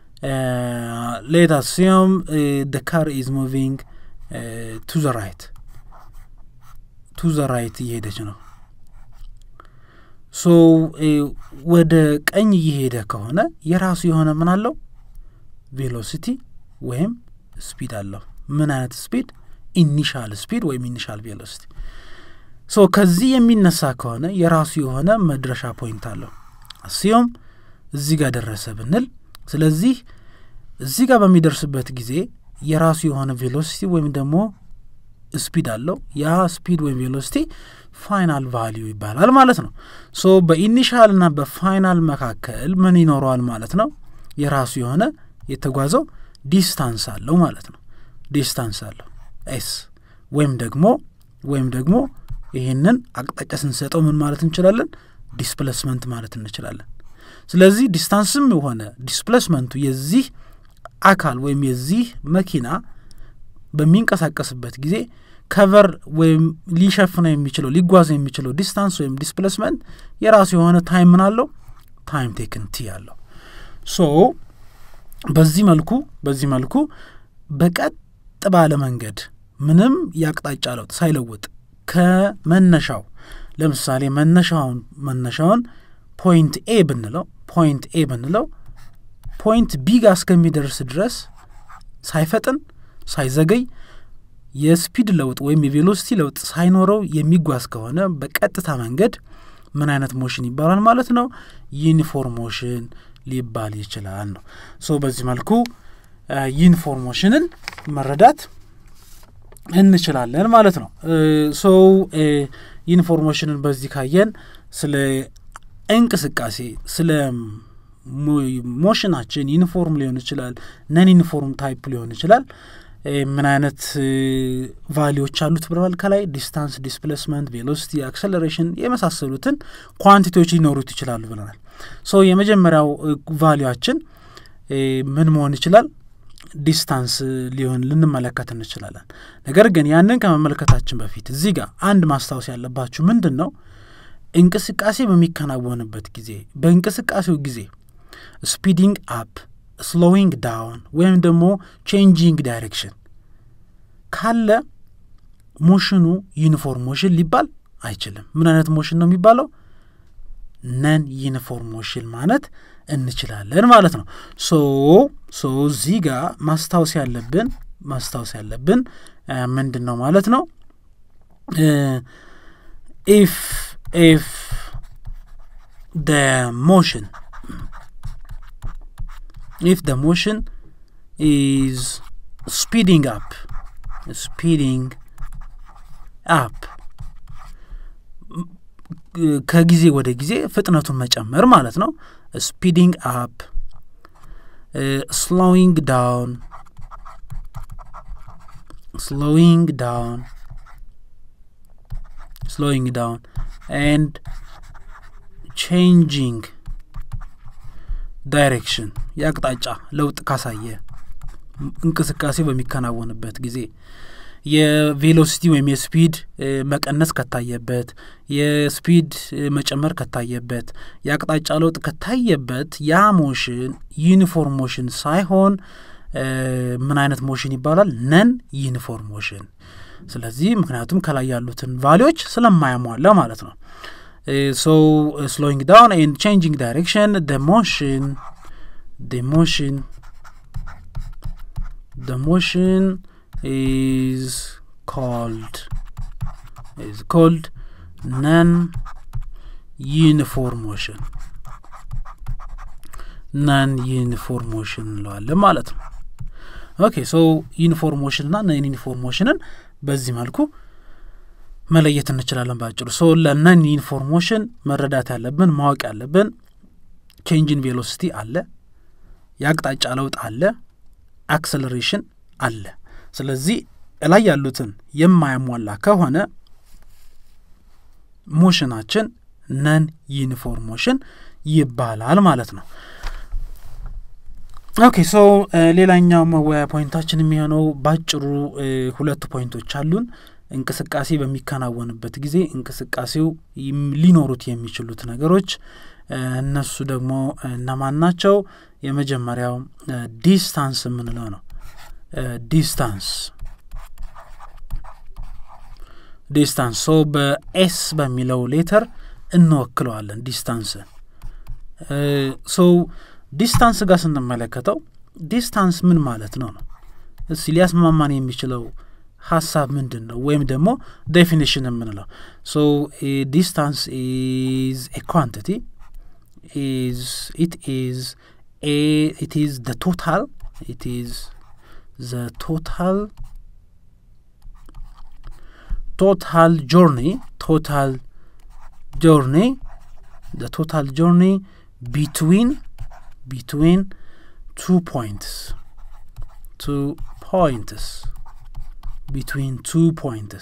ሌት አስዩም ደ ካር ኢዝ ሙቪንግ ቱ ዘ ራይት ቱ ዘ ራይት እየሄደች ነው ሶ ወደ ቀኝ እየሄደ ከሆነ የራሱ የሆነ ምን አለው ቬሎሲቲ ወይም ስፒድ አለው ምን አይነት ስፒድ ኢኒሻል ስፒድ ወይም ኢኒሻል ቬሎሲቲ ሶ ከዚህ የሚነሳ ከሆነ የራሱ የሆነ መድረሻ ፖይንት አለው አስዮም እዚህ ጋር ደረሰ ብንል ስለዚህ እዚህ ጋር በሚደርስበት ጊዜ የራሱ የሆነ ቬሎሲቲ ወይም ደግሞ ስፒድ አለው ያ ስፒድ ወይም ቬሎሲቲ ፋይናል ቫሊዩ ይባላል ማለት ነው ሶ በኢኒሻል ና በፋይናል መካከል ምን ይኖረዋል ማለት ነው የራሱ የሆነ የተጓዘው ዲስታንስ አለው ማለት ነው ዲስታንስ አለው ኤስ ወይም ደግሞ ወይም ደግሞ ይህንን አቅጣጫ ስንሰጠው ምን ማለት እንችላለን ዲስፕሌስመንት ማለት እንችላለን ስለዚህ ዲስታንስም የሆነ ዲስፕሌስመንቱ የዚህ አካል ወይም የዚህ መኪና በሚንቀሳቀስበት ጊዜ ከቨር ወይም ሊሸፍነው የሚችለው ሊጓዝ የሚችለው ዲስታንስ ወይም ዲስፕሌስመንት የራሱ የሆነ ታይም ምን አለው ታይም ቴክን ቲ አለው ሶ በዚህ መልኩ በዚህ መልኩ በቀጥ ባለ መንገድ ምንም የአቅጣጫ ለውጥ ሳይለውጥ ከመነሻው ለምሳሌ መነሻውን መነሻውን ፖይንት ኤ ብንለው ፖይንት ኤ ብንለው ፖይንት ቢ ጋር እስከሚደርስ ድረስ ሳይፈጥን ሳይዘገይ የስፒድ ለውጥ ወይም የቬሎሲቲ ለውጥ ሳይኖረው የሚጓዝ ከሆነ በቀጥታ መንገድ ምን አይነት ሞሽን ይባላል ማለት ነው ዩኒፎርም ሞሽን ሊባል ይችላል ነው ሶ በዚህ መልኩ ዩኒፎርም ሞሽንን መረዳት እንችላለን ማለት ነው ሶ ዩኒፎርሞሽንን በዚህ ካየን ስለ እንቅስቃሴ ስለ ሞሽናችን ዩኒፎርም ሊሆን ይችላል ነን ዩኒፎርም ታይፕ ሊሆን ይችላል ምን አይነት ቫሊዎች አሉት ብለዋል ከላይ ዲስታንስ ዲስፕሌስመንት ቬሎሲቲ አክሰለሬሽን የመሳሰሉትን ኳንቲቲዎች ሊኖሩት ይችላሉ ብለናል ሶ የመጀመሪያው ቫሊዋችን ምን መሆን ይችላል ዲስታንስ ሊሆን ልንመለከት እንችላለን ነገር ግን ያንን ከመመልከታችን በፊት እዚህ ጋር አንድ ማስታወስ ያለባችሁ ምንድን ነው እንቅስቃሴ በሚከናወንበት ጊዜ በእንቅስቃሴው ጊዜ ስፒዲንግ አፕ ስሎዊንግ ዳውን ወይም ደግሞ ቼንጂንግ ዳይሬክሽን ካለ ሞሽኑ ዩኒፎርም ሞሽን ሊባል አይችልም ምን አይነት ሞሽን ነው የሚባለው ነን ዩኒፎርም ሞሽን ማለት እንችላለን ማለት ነው። ሶ ሶ እዚህ ጋር ማስታወስ ያለብን ማስታወስ ያለብን ምንድን ነው ማለት ነው ኢፍ ኢፍ ደ ሞሽን if the motion is speeding up speeding up ከጊዜ ወደ ጊዜ ፍጥነቱን መጨመር ማለት ነው ስፒዲንግ አፕ ስሎዊንግ ዳውን slowing down slowing down and changing ዳይሬክሽን የአቅጣጫ ለውጥ ካሳየ እንቅስቃሴ በሚከናወንበት ጊዜ የቬሎሲቲ ወይም የስፒድ መቀነስ ከታየበት የስፒድ መጨመር ከታየበት የአቅጣጫ ለውጥ ከታየበት ያ ሞሽን ዩኒፎርም ሞሽን ሳይሆን ምን አይነት ሞሽን ይባላል? ነን ዩኒፎርም ሞሽን። ስለዚህ ምክንያቱም ከላይ ያሉትን ቫሊዎች ስለማያሟላ ማለት ነው። ሶ ስሎዊንግ ዳውን ኤንድ ቼንጂንግ ዳይሬክሽን ደ ሞሽን ደ ሞሽን ደ ሞሽን is called is called non uniform motion ናን ዩኒፎርም ሞሽን እንለዋለን ማለት ነው። ኦኬ ሶ ዩኒፎርም ሞሽን ና ነን ዩኒፎርም ሞሽንን በዚህ መልኩ መለየት እንችላለን ባጭሩ። ሶ ለነን ዩኒፎርም ሞሽን መረዳት ያለብን ማወቅ ያለብን ቼንጅን ቬሎሲቲ አለ፣ የአቅጣጫ ለውጥ አለ፣ አክሰለሬሽን አለ። ስለዚህ እላይ ያሉትን የማያሟላ ከሆነ ሞሽናችን ነን ዩኒፎርም ሞሽን ይባላል ማለት ነው። ኦኬ ሶ ሌላኛው መወያ ፖይንታችን የሚሆነው ባጭሩ ሁለት ፖይንቶች አሉን። እንቅስቃሴ በሚከናወንበት ጊዜ እንቅስቃሴው ሊኖሩት የሚችሉት ነገሮች እነሱ ደግሞ እነማን ናቸው? የመጀመሪያው ዲስታንስ የምንለው ነው። ዲስታንስ ዲስታንስ ሶ በኤስ በሚለው ሌተር እንወክለዋለን ዲስታንስን ሶ ዲስታንስ ጋር ስንመለከተው ዲስታንስ ምን ማለት ነው ነው እስ ሊያስማማን የሚችለው ሀሳብ ምንድን ነው ወይም ደግሞ ዴፊኒሽን የምንለው ሶ ዲስታንስ ኢዝ ኤ ኳንቲቲ ኢዝ ኢት ኢዝ ኤ ኢት ኢዝ ደ ቶታል ኢት ኢዝ ዘ ቶታል ቶታል ጆርኒ ቶታል ጆርኒ the total journey between between two points two points between two points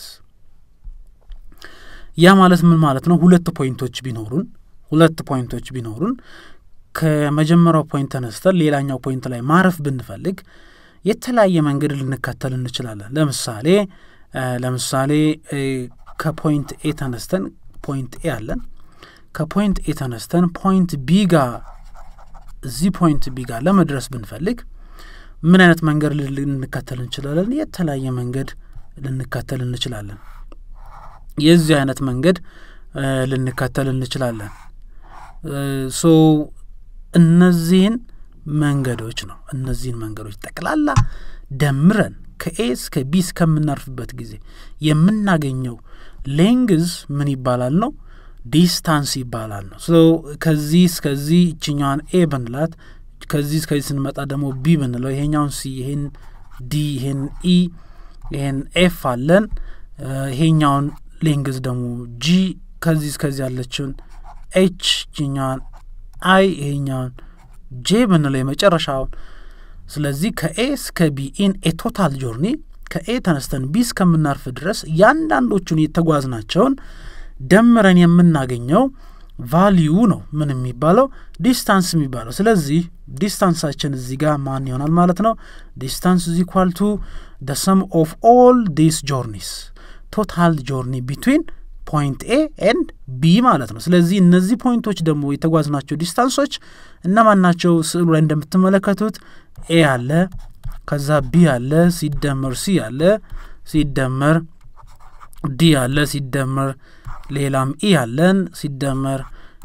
ያ ማለት ምን ማለት ነው? ሁለት ፖይንቶች ቢኖሩን ሁለት ፖይንቶች ቢኖሩን ከመጀመሪያው ፖይንት ተነስተን ሌላኛው ፖይንት ላይ ማረፍ ብንፈልግ የተለያየ መንገድ ልንከተል እንችላለን። ለምሳሌ ለምሳሌ ከፖይንት ኤ ተነስተን ፖይንት ኤ አለን ከፖይንት ኤ ተነስተን ፖይንት ቢ ጋር እዚህ ፖይንት ቢ ጋር ለመድረስ ብንፈልግ ምን አይነት መንገድ ልንከተል እንችላለን? የተለያየ መንገድ ልንከተል እንችላለን። የዚህ አይነት መንገድ ልንከተል እንችላለን። ሶ እነዚህን መንገዶች ነው እነዚህን መንገዶች ጠቅላላ ደምረን ከኤ እስከ ቢ እስከምናርፍበት ጊዜ የምናገኘው ሌንግዝ ምን ይባላል ነው ዲስታንስ ይባላል ነው። ሶ ከዚህ እስከዚህ ይችኛዋን ኤ ብንላት ከዚህ እስከዚህ ስንመጣ ደግሞ ቢ ብንለው ይሄኛውን ሲ ይሄን ዲ ይሄን ኢ ይሄን ኤፍ አለን። ይሄኛውን ሌንግዝ ደግሞ ጂ ከዚህ እስከዚህ ያለችውን ኤች ይችኛዋን አይ ይሄኛውን ጄ ብንለው የመጨረሻውን ስለዚህ ከኤ እስከ ቢ ኢን ኤ ቶታል ጆርኒ ከኤ ተነስተን ቢ እስከምናርፍ ድረስ እያንዳንዶቹን የተጓዝናቸውን ደምረን የምናገኘው ቫሊዩ ነው ምን የሚባለው ዲስታንስ የሚባለው። ስለዚህ ዲስታንሳችን እዚህ ጋር ማን ይሆናል ማለት ነው? ዲስታንስ ኢዝ ኢኳል ቱ ደ ሰም ኦፍ ኦል ዲስ ጆርኒስ ቶታል ጆርኒ ቢትዊን ፖይንት ኤ ኤንድ ቢ ማለት ነው። ስለዚህ እነዚህ ፖይንቶች ደግሞ የተጓዝናቸው ዲስታንሶች እነማን ናቸው? ስዕሉ ላይ እንደምትመለከቱት ኤ አለ፣ ከዛ ቢ አለ፣ ሲደመር ሲ አለ፣ ሲደመር ዲ አለ፣ ሲደመር ሌላም ኢ አለን፣ ሲደመር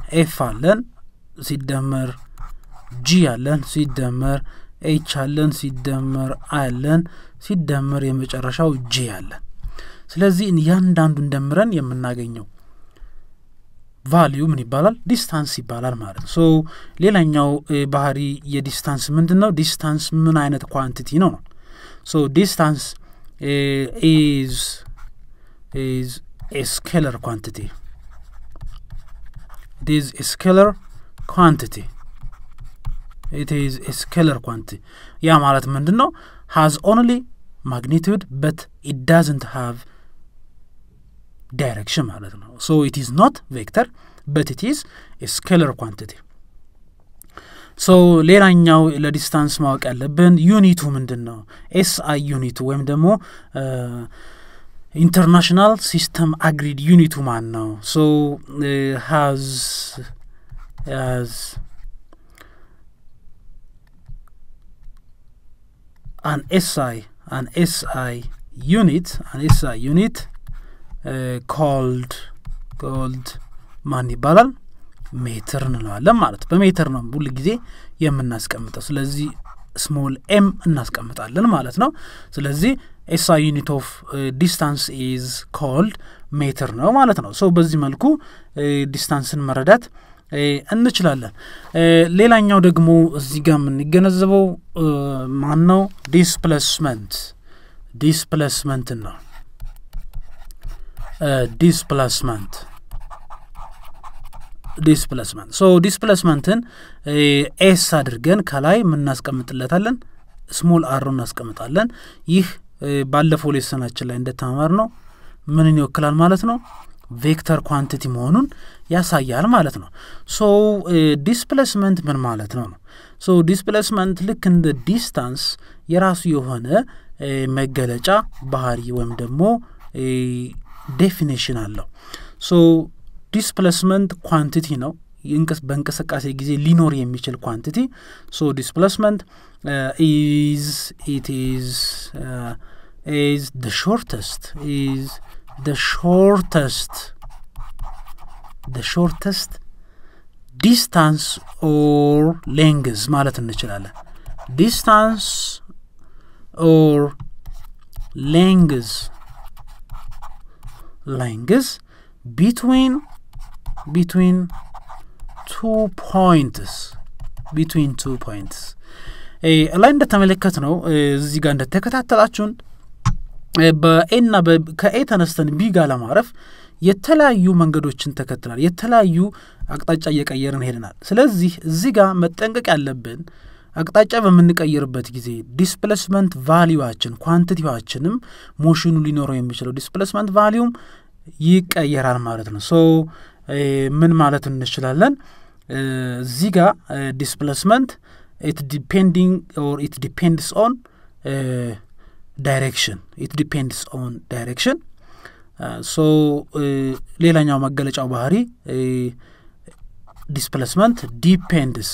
ኤፍ አለን ሲደመር ጂ አለን ሲደመር ኤች አለን ሲደመር አይ አለን ሲደመር የመጨረሻው ጂ አለን። ስለዚህ እያንዳንዱን ደምረን የምናገኘው ቫሊዩ ምን ይባላል? ዲስታንስ ይባላል ማለት ነው። ሶ ሌላኛው ባህሪ የዲስታንስ ምንድን ነው? ዲስታንስ ምን አይነት ኳንቲቲ ነው ነው ሶ ዲስታንስ ኢዝ ኢዝ ኤ ስኬለር ኳንቲቲ it is a scalar quantity it is a scalar quantity ያ ማለት ምንድን ነው has only magnitude but it doesn't have direction ማለት ነው so it is not vector but it is a scalar quantity ሶ ሌላኛው ለዲስታንስ ማወቅ ያለብን ዩኒቱ ምንድን ነው ኤስ አይ ዩኒቱ ወይም ደግሞ ኢንተርናሽናል ሲስተም አግሪድ ዩኒቱ ማን ነው ሶ ሃዝ ሃዝ አን ኤስአይ አን ኤስአይ ዩኒት አን ኤስአይ ዩኒት ኮልድ ኮልድ ማን ይባላል ሜትር እንለዋለን ማለት በሜትር ነው ሁል ጊዜ የምናስቀምጠው ስለዚህ ስሞል ኤም እናስቀምጣለን ማለት ነው ስለዚህ ኤስአይ ዩኒት ኦፍ ዲስታንስ ኢዝ ኮልድ ሜትር ነው ማለት ነው ሰው በዚህ መልኩ ዲስታንስን መረዳት እንችላለን ሌላኛው ደግሞ እዚህ ጋር የምንገነዘበው ማን ነው ዲስፕሌስመንት ዲስፕሌስመንትን ነው ዲስፕሌስመንት ዲስፕሌስመንት ሶ ዲስፕሌስመንትን ኤስ አድርገን ከላይ የምናስቀምጥለታለን ስሞል አር እናስቀምጣለን ይህ ባለፈው ሌሰናችን ላይ እንደተማር ነው ምንን ይወክላል ማለት ነው ቬክተር ኳንቲቲ መሆኑን ያሳያል ማለት ነው ሶ ዲስፕሌስመንት ምን ማለት ነው ነው ሶ ዲስፕሌስመንት ልክ እንደ ዲስታንስ የራሱ የሆነ መገለጫ ባህሪ ወይም ደግሞ ዴፊኔሽን አለው ሶ ዲስፕሌስመንት ኳንቲቲ ነው በእንቅስቃሴ ጊዜ ሊኖር የሚችል ኳንቲቲ ሶ ዲስፕሌስመንት ኢዝ ኢት ኢዝ ኢዝ ደ ሾርተስት ኢዝ ደ ሾርተስት ደ ሾርተስት ዲስታንስ ኦር ሌንግዝ ማለት እንችላለን ዲስታንስ ኦር ሌንግዝ ሌንግዝ ቢትዊን ቢትዊን ቱ ፖይንትስ ቢትዊን ቱ ፖይንትስ ላይ እንደተመለከት ነው እዚህ ጋር እንደተከታተላችሁን በኤና ከኤ ተነስተን ቢ ጋር ለማረፍ የተለያዩ መንገዶችን ተከትላል የተለያዩ አቅጣጫ እየቀየርን ሄደናል ስለዚህ እዚህ ጋር መጠንቀቅ ያለብን አቅጣጫ በምንቀይርበት ጊዜ ዲስፕሌስመንት ቫሊዋችን ኳንቲቲዋችንም ሞሽኑ ሊኖረው የሚችለው ዲስፕሌስመንት ቫሊዩም ይቀየራል ማለት ነው ሶ ምን ማለት እንችላለን እዚህ ጋር ዲስፕሌስመንት ኢት ዲፔንዲንግ ኦር ኢት ዲፔንድስ ኦን ዳይሬክሽን ኢት ዲፔንድስ ኦን ዳይሬክሽን ሶ ሌላኛው መገለጫው ባህሪ ዲስፕሌስመንት ዲፔንድስ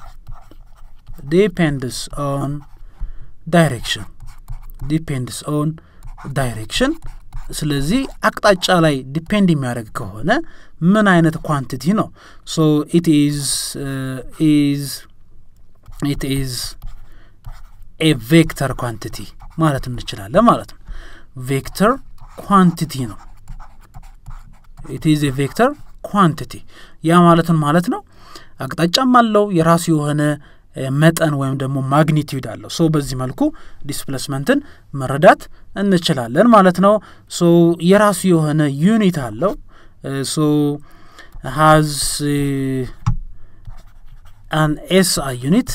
ዲፔንድስ ኦን ዳይሬክሽን ዲፔንድስ ኦን ዳይሬክሽን ስለዚህ አቅጣጫ ላይ ዲፔንድ የሚያደርግ ከሆነ ምን አይነት ኳንቲቲ ነው ሶ ኢት ኢዝ ኢዝ ኢት ኢዝ ኤ ቬክተር ኳንቲቲ ማለት እንችላለን ማለት ነው ቬክተር ኳንቲቲ ነው ኢት ኢዝ ኤ ቬክተር ኳንቲቲ ያ ማለትን ማለት ነው አቅጣጫም አለው የራሱ የሆነ መጠን ወይም ደግሞ ማግኒቲዩድ አለው ሶ በዚህ መልኩ ዲስፕሌስመንትን መረዳት እንችላለን ማለት ነው ሶ የራሱ የሆነ ዩኒት አለው ሶ ሃዝ አን ኤስ አይ ዩኒት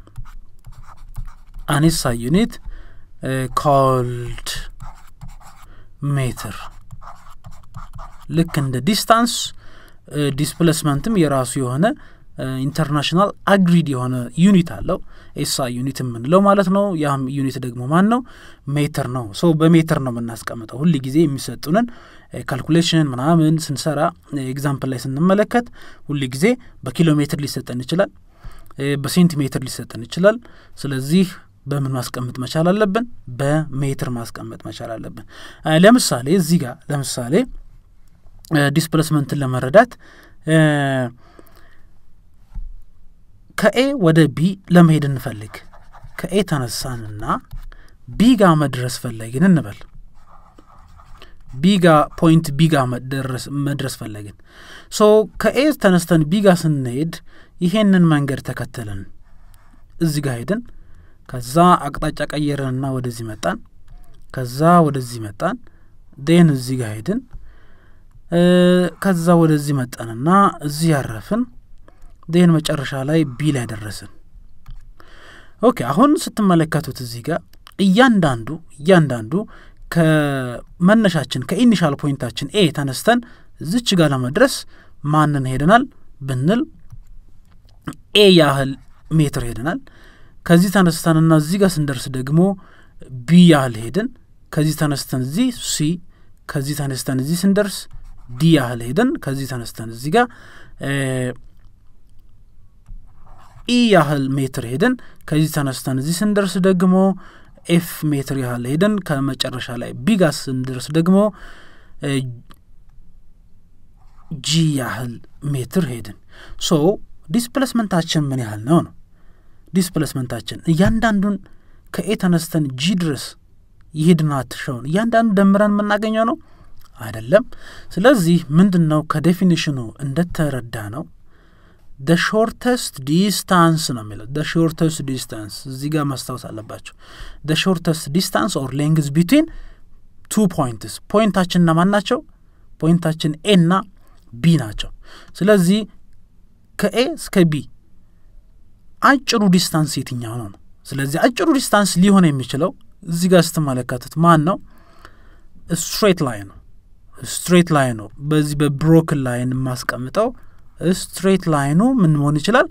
አን ኤስ አይ ዩኒት ኮልድ ሜትር ልክ እንደ ዲስታንስ ዲስፕሌስመንትም የራሱ የሆነ ኢንተርናሽናል አግሪድ የሆነ ዩኒት አለው ኤሳ ዩኒት የምንለው ማለት ነው ያም ዩኒት ደግሞ ማን ነው ሜትር ነው ሶ በሜትር ነው የምናስቀምጠው ሁል ጊዜ የሚሰጡንን ካልኩሌሽን ምናምን ስንሰራ ኤግዛምፕል ላይ ስንመለከት ሁል ጊዜ በኪሎ ሜትር ሊሰጠን ይችላል በሴንቲሜትር ሊሰጠን ይችላል ስለዚህ በምን ማስቀመጥ መቻል አለብን በሜትር ማስቀመጥ መቻል አለብን ለምሳሌ እዚህ ጋር ለምሳሌ ዲስፕሌስመንትን ለመረዳት ከኤ ወደ ቢ ለመሄድ እንፈልግ። ከኤ ተነሳንና ቢ ጋ መድረስ ፈለግን እንበል። ቢጋ ፖይንት ቢጋ መድረስ ፈለግን። ሶ ከኤ ተነስተን ቢጋ ስንሄድ ይሄንን መንገድ ተከተልን እዚህ ጋር ሄድን። ከዛ አቅጣጫ ቀየረንና ወደዚህ መጣን። ከዛ ወደዚህ መጣን። ዴን እዚህ ጋር ሄድን። ከዛ ወደዚህ መጣንና እዚህ ያረፍን። ዴን መጨረሻ ላይ ቢ ላይ ደረስን። ኦኬ አሁን ስትመለከቱት እዚህ ጋር እያንዳንዱ እያንዳንዱ ከመነሻችን ከኢኒሻል ፖይንታችን ኤ ተነስተን እዚች ጋር ለመድረስ ማንን ሄደናል ብንል ኤ ያህል ሜትር ሄደናል። ከዚህ ተነስተንና እዚህ ጋር ስንደርስ ደግሞ ቢ ያህል ሄድን። ከዚህ ተነስተን እዚህ ሲ፣ ከዚህ ተነስተን እዚህ ስንደርስ ዲ ያህል ሄደን ከዚህ ተነስተን እዚህ ጋር ኢ ያህል ሜትር ሄደን ከዚህ ተነስተን እዚህ ስንደርስ ደግሞ ኤፍ ሜትር ያህል ሄደን ከመጨረሻ ላይ ቢጋ ስንደርስ ደግሞ ጂ ያህል ሜትር ሄድን። ሶ ዲስፕሌስመንታችን ምን ያህል ነው ነው ዲስፕሌስመንታችን እያንዳንዱን ከኤ ተነስተን ጂ ድረስ ይሄድናትሸውን እያንዳንዱ ደምረን የምናገኘው ነው አይደለም። ስለዚህ ምንድን ነው ከዴፊኒሽኑ እንደተረዳ ነው ደ ሾርተስት ዲስታንስ ነው የሚለው ደ ሾርተስት ዲስታንስ እዚህ ጋር ማስታወስ አለባቸው። ደ ሾርተስት ዲስታንስ ኦር ሌንግዝ ቢትዊን ቱ ፖይንትስ ፖይንታችን እነማን ናቸው? ፖይንታችን ኤ እና ቢ ናቸው። ስለዚህ ከኤ እስከ ቢ አጭሩ ዲስታንስ የትኛው ነው ነው። ስለዚህ አጭሩ ዲስታንስ ሊሆን የሚችለው እዚህ ጋር ስትመለከቱት ማን ነው? ስትሬት ላይን ነው። ስትሬት ላይን ነው። በዚህ በብሮክን ላይን የማስቀምጠው ስትሬት ላይኑ ምን መሆን ይችላል?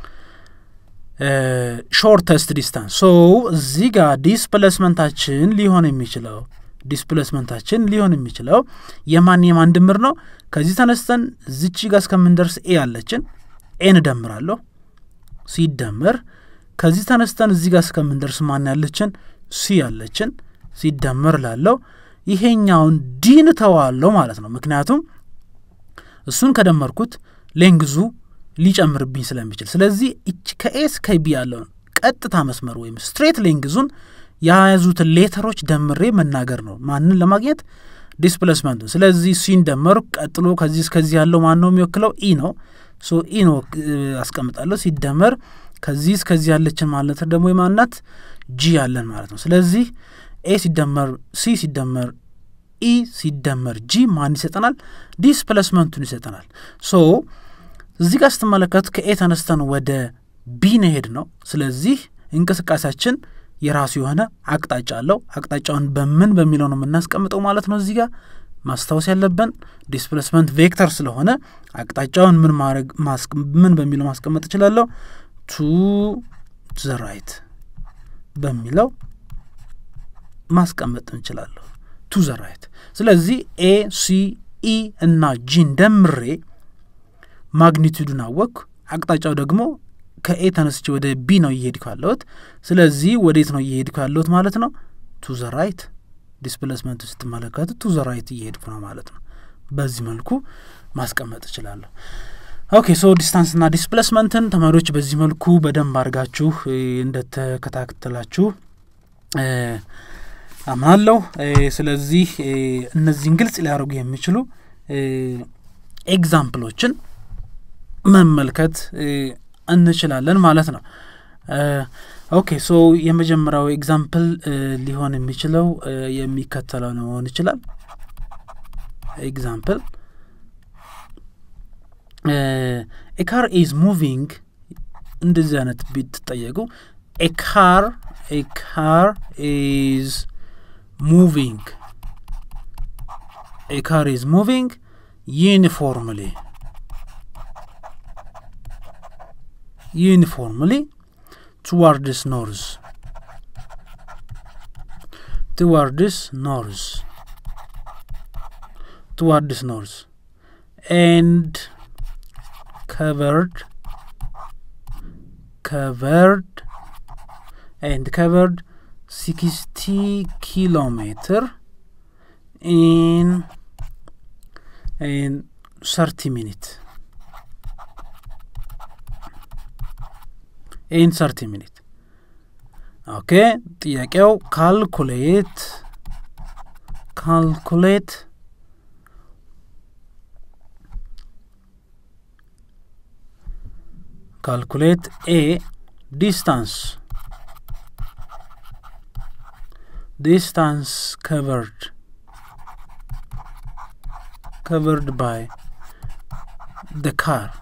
ሾርተስት ዲስታንስ ሶ እዚህ ጋር ዲስፕሌስመንታችን ሊሆን የሚችለው ዲስፕሌስመንታችን ሊሆን የሚችለው የማን የማን ድምር ነው? ከዚህ ተነስተን ዝቺ ጋር እስከምንደርስ ኤ ያለችን ኤን እደምራለሁ ሲደመር ከዚህ ተነስተን እዚህ ጋር እስከምንደርስ ማን ያለችን ሲ ያለችን ሲደመር ላለው ይሄኛውን ዲን ተዋለው ማለት ነው። ምክንያቱም እሱን ከደመርኩት ሌንግዙ ሊጨምርብኝ ስለሚችል ስለዚህ ከኤስ ከቢ ያለውን ቀጥታ መስመር ወይም ስትሬት ሌንግዙን የያዙትን ሌተሮች ደምሬ መናገር ነው ማንን ለማግኘት ዲስፕሌስመንቱ። ስለዚህ ሲን ደመሩ ቀጥሎ ከዚህ እስከዚህ ያለው ማን ነው የሚወክለው? ኢ ነው። ሶ ኢ ነው አስቀምጣለሁ። ሲደመር ከዚህ እስከዚህ ያለችን ማለት ደግሞ የማናት ጂ ያለን ማለት ነው። ስለዚህ ኤ ሲደመር ሲ ሲደመር ኢ ሲደመር ጂ ማን ይሰጠናል? ዲስፕሌስመንቱን ይሰጠናል። ሶ እዚህ ጋር ስትመለከቱ ከኤ ተነስተን ወደ ቢ ነሄድ ነው። ስለዚህ እንቅስቃሴያችን የራሱ የሆነ አቅጣጫ አለው። አቅጣጫውን በምን በሚለው ነው የምናስቀምጠው ማለት ነው። እዚህ ጋር ማስታወስ ያለብን ዲስፕሌስመንት ቬክተር ስለሆነ አቅጣጫውን ምን ማድረግ ምን በሚለው ማስቀመጥ እችላለሁ? ቱ ዘ ራይት በሚለው ማስቀመጥ እንችላለሁ። ቱ ዘ ራይት። ስለዚህ ኤ ሲ ኢ እና ጂን ደምሬ ማግኒቱዱን አወቅኩ። አቅጣጫው ደግሞ ከኤ ተነስቼ ወደ ቢ ነው እየሄድኩ ያለሁት። ስለዚህ ወዴት ነው እየሄድኩ ያለሁት ማለት ነው? ቱ ዘ ራይት። ዲስፕሌስመንቱ ስትመለከቱ ቱ ዘ ራይት እየሄድኩ ነው ማለት ነው። በዚህ መልኩ ማስቀመጥ እችላለሁ። ኦኬ ሶ ዲስታንስና ዲስፕሌስመንትን ተማሪዎች በዚህ መልኩ በደንብ አድርጋችሁ እንደተከታተላችሁ አምናለሁ። ስለዚህ እነዚህን ግልጽ ሊያደርጉ የሚችሉ ኤግዛምፕሎችን መመልከት እንችላለን ማለት ነው። ኦኬ ሶ የመጀመሪያው ኤግዛምፕል ሊሆን የሚችለው የሚከተለው ነው መሆን ይችላል። ኤግዛምፕል ኤ ካር ኢዝ ሙቪንግ እንደዚህ አይነት ብትጠየቁ ኤ ካር ኤ ካር ኢዝ ሙቪንግ ኤ ካር ኢዝ ሙቪንግ ዩኒፎርምሊ uniformly towards north towards north towards north and covered covered and covered 60 kilometer in in 30 minutes ኢን ሰርቲ ሚኒት ኦኬ ጥያቄው ካልኩሌት ካልኩሌት calculate a distance distance covered covered by the car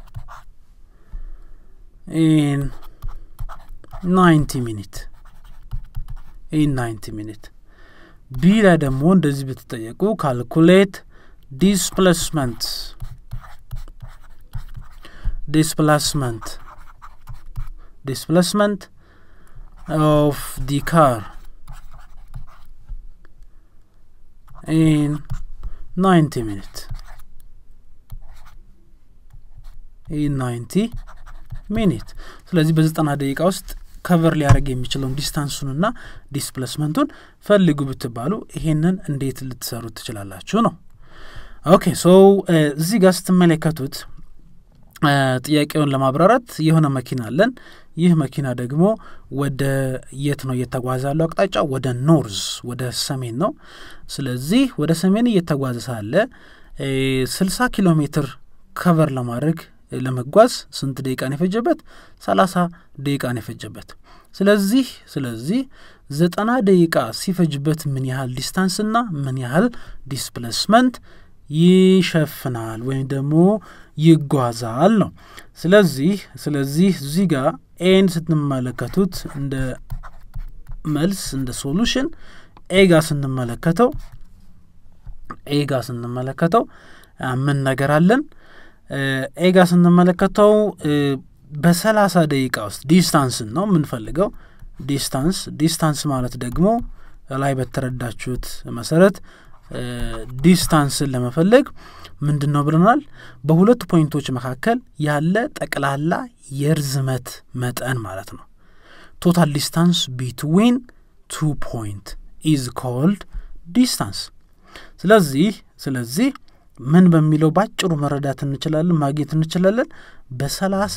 in 90 minute in 90 minute ቢ ላይ ደግሞ እንደዚህ ብትጠየቁ ካልኩሌት ዲስፕሌስመንት displacement displacement of the car in 90 minutes in 90 ሚኒት ስለዚህ በዘጠና ደቂቃ ውስጥ ከቨር ሊያደርግ የሚችለውን ዲስታንሱንና ዲስፕሌስመንቱን ፈልጉ ብትባሉ ይሄንን እንዴት ልትሰሩ ትችላላችሁ ነው ኦኬ ሶ እዚህ ጋር ስትመለከቱት ጥያቄውን ለማብራራት የሆነ መኪና አለን ይህ መኪና ደግሞ ወደ የት ነው እየተጓዘ ያለው አቅጣጫ ወደ ኖርዝ ወደ ሰሜን ነው ስለዚህ ወደ ሰሜን እየተጓዘ ሳለ ስልሳ ኪሎ ሜትር ከቨር ለማድረግ ለመጓዝ ስንት ደቂቃ ነው የፈጀበት ሰላሳ ደቂቃ ነው የፈጀበት ስለዚህ ስለዚህ ዘጠና ደቂቃ ሲፈጅበት ምን ያህል ዲስታንስና ምን ያህል ዲስፕሌስመንት ይሸፍናል ወይም ደግሞ ይጓዛል ነው ስለዚህ ስለዚህ እዚህ ጋር ኤን ስትመለከቱት እንደ መልስ እንደ ሶሉሽን ኤ ጋር ስንመለከተው ኤ ጋር ስንመለከተው ምን ነገር አለን ኤ ጋር ስንመለከተው በሰላሳ ደቂቃ ውስጥ ዲስታንስን ነው የምንፈልገው ዲስታንስ ዲስታንስ ማለት ደግሞ ላይ በተረዳችሁት መሰረት ዲስታንስን ለመፈለግ ምንድን ነው ብለናል በሁለቱ ፖይንቶች መካከል ያለ ጠቅላላ የርዝመት መጠን ማለት ነው ቶታል ዲስታንስ ቢትዊን ቱ ፖይንት ኢዝ ኮልድ ዲስታንስ ስለዚህ ስለዚህ ምን በሚለው ባጭሩ መረዳት እንችላለን ማግኘት እንችላለን በሰላሳ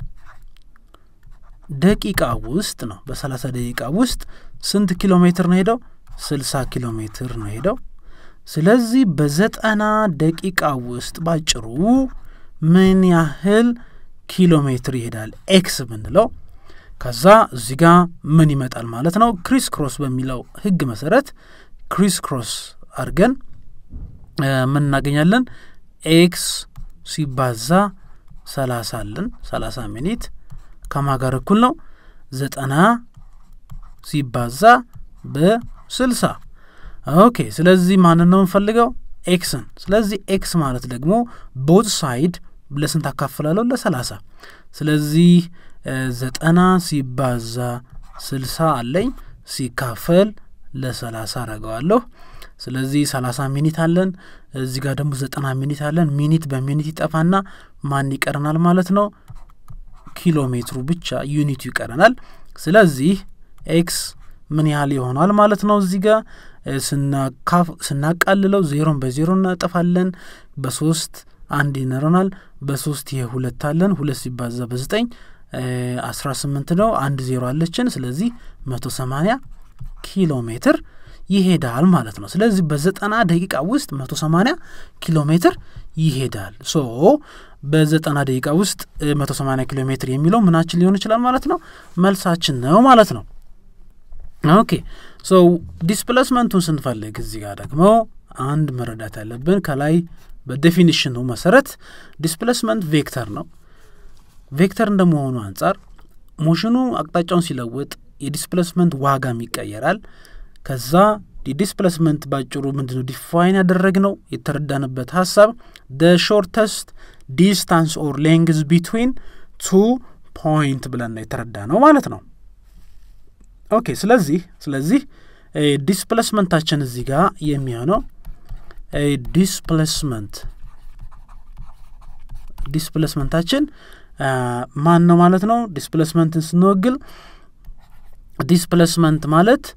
ደቂቃ ውስጥ ነው በሰላሳ ደቂቃ ውስጥ ስንት ኪሎ ሜትር ነው ሄደው ስልሳ ኪሎ ሜትር ነው ሄደው ስለዚህ በዘጠና ደቂቃ ውስጥ ባጭሩ ምን ያህል ኪሎ ሜትር ይሄዳል ኤክስ ብንለው ከዛ እዚህ ጋር ምን ይመጣል ማለት ነው ክሪስ ክሮስ በሚለው ህግ መሰረት ክሪስ ክሮስ አድርገን ምን እናገኛለን ኤክስ ሲባዛ ሰላሳ አለን ሰላሳ ሚኒት ከማ ጋር እኩል ነው ዘጠና ሲባዛ በስልሳ ኦኬ ስለዚህ ማንን ነው የምንፈልገው ኤክስን ስለዚህ ኤክስ ማለት ደግሞ ቦት ሳይድ ለስንት አካፍላለሁ ለሰላሳ ስለዚህ ዘጠና ሲባዛ ስልሳ አለኝ ሲካፈል ለሰላሳ አረገዋለሁ ስለዚህ ሰላሳ ሚኒት አለን እዚህ ጋር ደግሞ ዘጠና ሚኒት አለን ሚኒት በሚኒት ይጠፋና ማን ይቀረናል ማለት ነው ኪሎ ሜትሩ ብቻ ዩኒቱ ይቀረናል ስለዚህ ኤክስ ምን ያህል ይሆናል ማለት ነው እዚህ ጋር ስናቃልለው ዜሮን በዜሮ እናጠፋለን በሶስት አንድ ይኖረናል በሶስት ይሄ ሁለት አለን ሁለት ሲባዛ በዘጠኝ አስራ ስምንት ነው አንድ ዜሮ አለችን ስለዚህ መቶ ሰማኒያ ኪሎ ሜትር ይሄዳል ማለት ነው ስለዚህ በዘጠና ደቂቃ ውስጥ መቶ ሰማኒያ ኪሎ ሜትር ይሄዳል ሶ በዘጠና ደቂቃ ውስጥ መቶ ሰማኒያ ኪሎ ሜትር የሚለው ምናችን ሊሆን ይችላል ማለት ነው መልሳችን ነው ማለት ነው ኦኬ ሶ ዲስፕሌስመንቱን ስንፈልግ እዚህ ጋር ደግሞ አንድ መረዳት ያለብን ከላይ በዴፊኒሽኑ መሰረት ዲስፕሌስመንት ቬክተር ነው ቬክተር እንደመሆኑ አንጻር ሞሽኑ አቅጣጫውን ሲለውጥ የዲስፕሌስመንት ዋጋም ይቀየራል ከዛ የዲስፕሌስመንት ባጭሩ ምንድነው ዲፋይን ያደረግ ነው የተረዳንበት ሀሳብ ደ ሾርተስት ዲስታንስ ኦር ሌንግዝ ቢትዊን ቱ ፖይንት ብለን ነው የተረዳ ነው ማለት ነው ኦኬ ስለዚህ ስለዚህ ዲስፕሌስመንታችን እዚህ ጋር የሚሆነው ዲስፕሌስመንት ዲስፕሌስመንታችን ማን ነው ማለት ነው ዲስፕሌስመንትን ስንወግል ዲስፕሌስመንት ማለት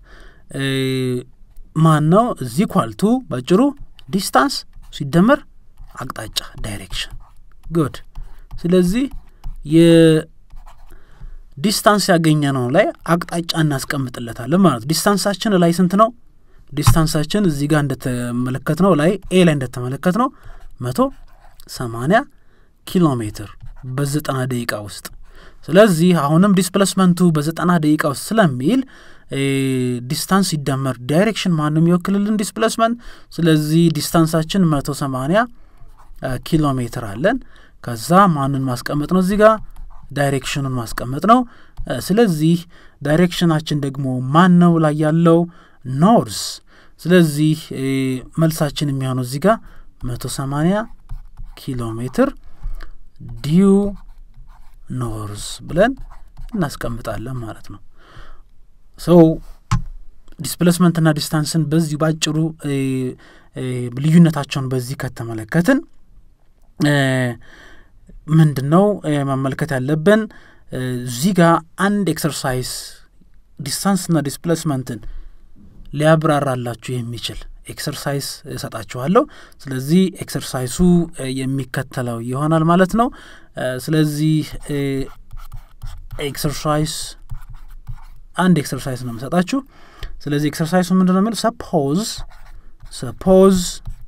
ማን ነው እዚህ ኳልቱ ባጭሩ ዲስታንስ ሲደመር አቅጣጫ ዳይሬክሽን ጉድ ስለዚህ ዲስታንስ ያገኘ ነው ላይ አቅጣጫ እናስቀምጥለታለን ማለት ነው። ዲስታንሳችን ላይ ስንት ነው? ዲስታንሳችን እዚህ ጋር እንደተመለከት ነው ላይ ኤ ላይ እንደተመለከት ነው መቶ ሰማንያ ኪሎ ሜትር በዘጠና ደቂቃ ውስጥ ስለዚህ አሁንም ዲስፕሌስመንቱ በዘጠና ደቂቃ ውስጥ ስለሚል ዲስታንስ ሲደመር ዳይሬክሽን ማንም የሚወክልልን ዲስፕሌስመንት ስለዚህ ዲስታንሳችን መቶ ሰማንያ ኪሎ ሜትር አለን ከዛ ማንን ማስቀመጥ ነው እዚህ ጋር ዳይሬክሽኑን ማስቀመጥ ነው ስለዚህ ዳይሬክሽናችን ደግሞ ማን ነው ላይ ያለው ኖርስ ስለዚህ መልሳችን የሚሆነው እዚህ ጋር መቶ ሰማንያ ኪሎ ሜትር ዲዩ ኖርዝ ብለን እናስቀምጣለን ማለት ነው ሰው ዲስፕሌስመንትና ዲስታንስን በዚህ ባጭሩ ልዩነታቸውን በዚህ ከተመለከትን ምንድን ነው መመልከት ያለብን እዚህ ጋር አንድ ኤክሰርሳይዝ ዲስታንስና ዲስፕሌስመንትን ሊያብራራላችሁ የሚችል ኤክሰርሳይዝ እሰጣችኋለሁ ስለዚህ ኤክሰርሳይሱ የሚከተለው ይሆናል ማለት ነው ስለዚህ ኤክሰርሳይዝ አንድ ኤክሰርሳይዝ ነው የምሰጣችሁ ስለዚህ ኤክሰርሳይሱ ምንድን ነው የሚል ሰፖዝ ሰፖዝ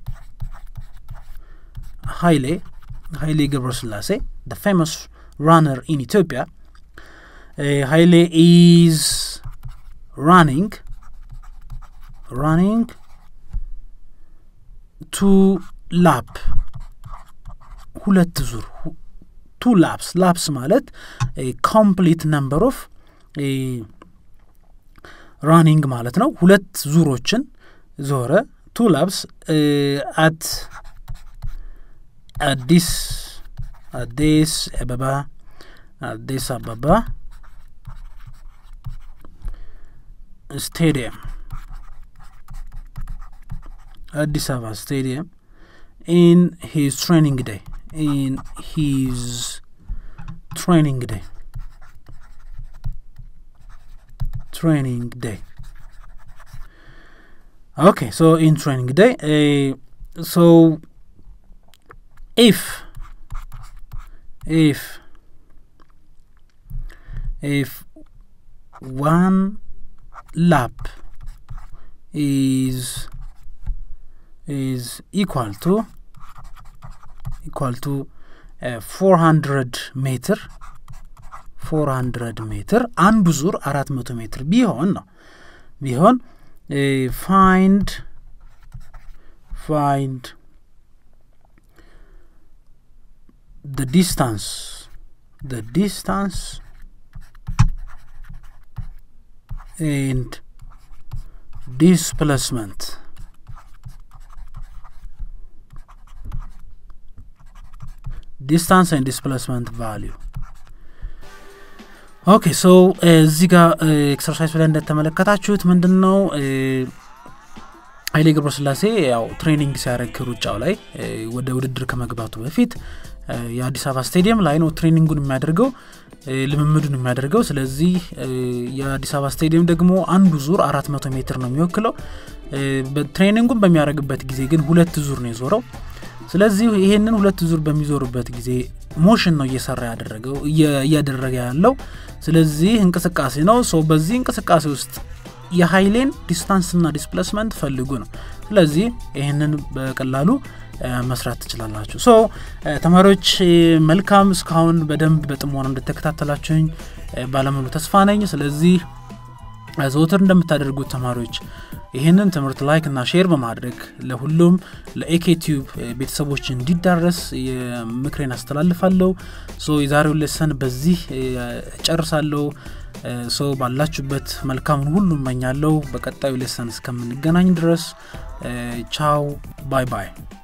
ሀይሌ ሀይሌ ገብረስላሴ the famous runner in Ethiopia uh, Haile is running running ቱ ላፕ ሁለት ዙር ቱ ላፕስ ላፕስ ማለት ኮምፕሊት ነምበር ኦፍ ራኒንግ ማለት ነው ሁለት ዙሮችን ዞረ ቱ ላፕስ አት አዲስ አዲስ አበባ አዲስ አበባ ስቴዲየም አዲስ አበባ ስቴዲየም ኢን ሂዝ ትሬኒንግ ዴይ ኢን ሂዝ ትሬኒንግ ዴይ ትሬኒንግ ዴይ ኦኬ ሶ ኢን ትሬኒንግ ዴይ ሶ ኢፍ ኢፍ ኢፍ ዋን ላፕ is is equal to equal to ፎር ሀንድረድ ሜትር ፎር ሀንድረድ ሜትር አንዱ ዙር አራት መቶ ሜትር ቢሆን ነው ቢሆን ፋይንድ ፋይንድ the distance the distance and displacement distance and displacement value ኦኬ ሶ እዚህ ጋር ኤክሰርሳይዝ ላይ እንደተመለከታችሁት ምንድን ነው ኃይሌ ገብረስላሴ ያው ትሬኒንግ ሲያደርግ ሩጫው ላይ ወደ ውድድር ከመግባቱ በፊት የአዲስ አበባ ስቴዲየም ላይ ነው ትሬኒንጉን የሚያደርገው ልምምዱን የሚያደርገው ስለዚህ የአዲስ አበባ ስቴዲየም ደግሞ አንዱ ዙር አራት መቶ ሜትር ነው የሚወክለው ትሬኒንጉን በሚያደርግበት ጊዜ ግን ሁለት ዙር ነው የዞረው ስለዚህ ይሄንን ሁለት ዙር በሚዞሩበት ጊዜ ሞሽን ነው እየሰራ ያደረገው እያደረገ ያለው ስለዚህ እንቅስቃሴ ነው ሶ በዚህ እንቅስቃሴ ውስጥ የሀይሌን ዲስታንስና ዲስፕሌስመንት ፈልጉ ነው ስለዚህ ይህንን በቀላሉ መስራት ትችላላችሁ ሶ ተማሪዎች መልካም እስካሁን በደንብ በጥሞና እንደተከታተላችሁኝ ባለሙሉ ተስፋ ነኝ ስለዚህ ዘውትር እንደምታደርጉት ተማሪዎች ይህንን ትምህርት ላይክ እና ሼር በማድረግ ለሁሉም ለኤኬቲዩብ ቤተሰቦች እንዲዳረስ ምክሬን አስተላልፋለሁ ሶ የዛሬው ሌሰን በዚህ ጨርሳለሁ ሶ ባላችሁበት መልካሙን ሁሉ እመኛለሁ በቀጣዩ ሌሰን እስከምንገናኝ ድረስ ቻው ባይ ባይ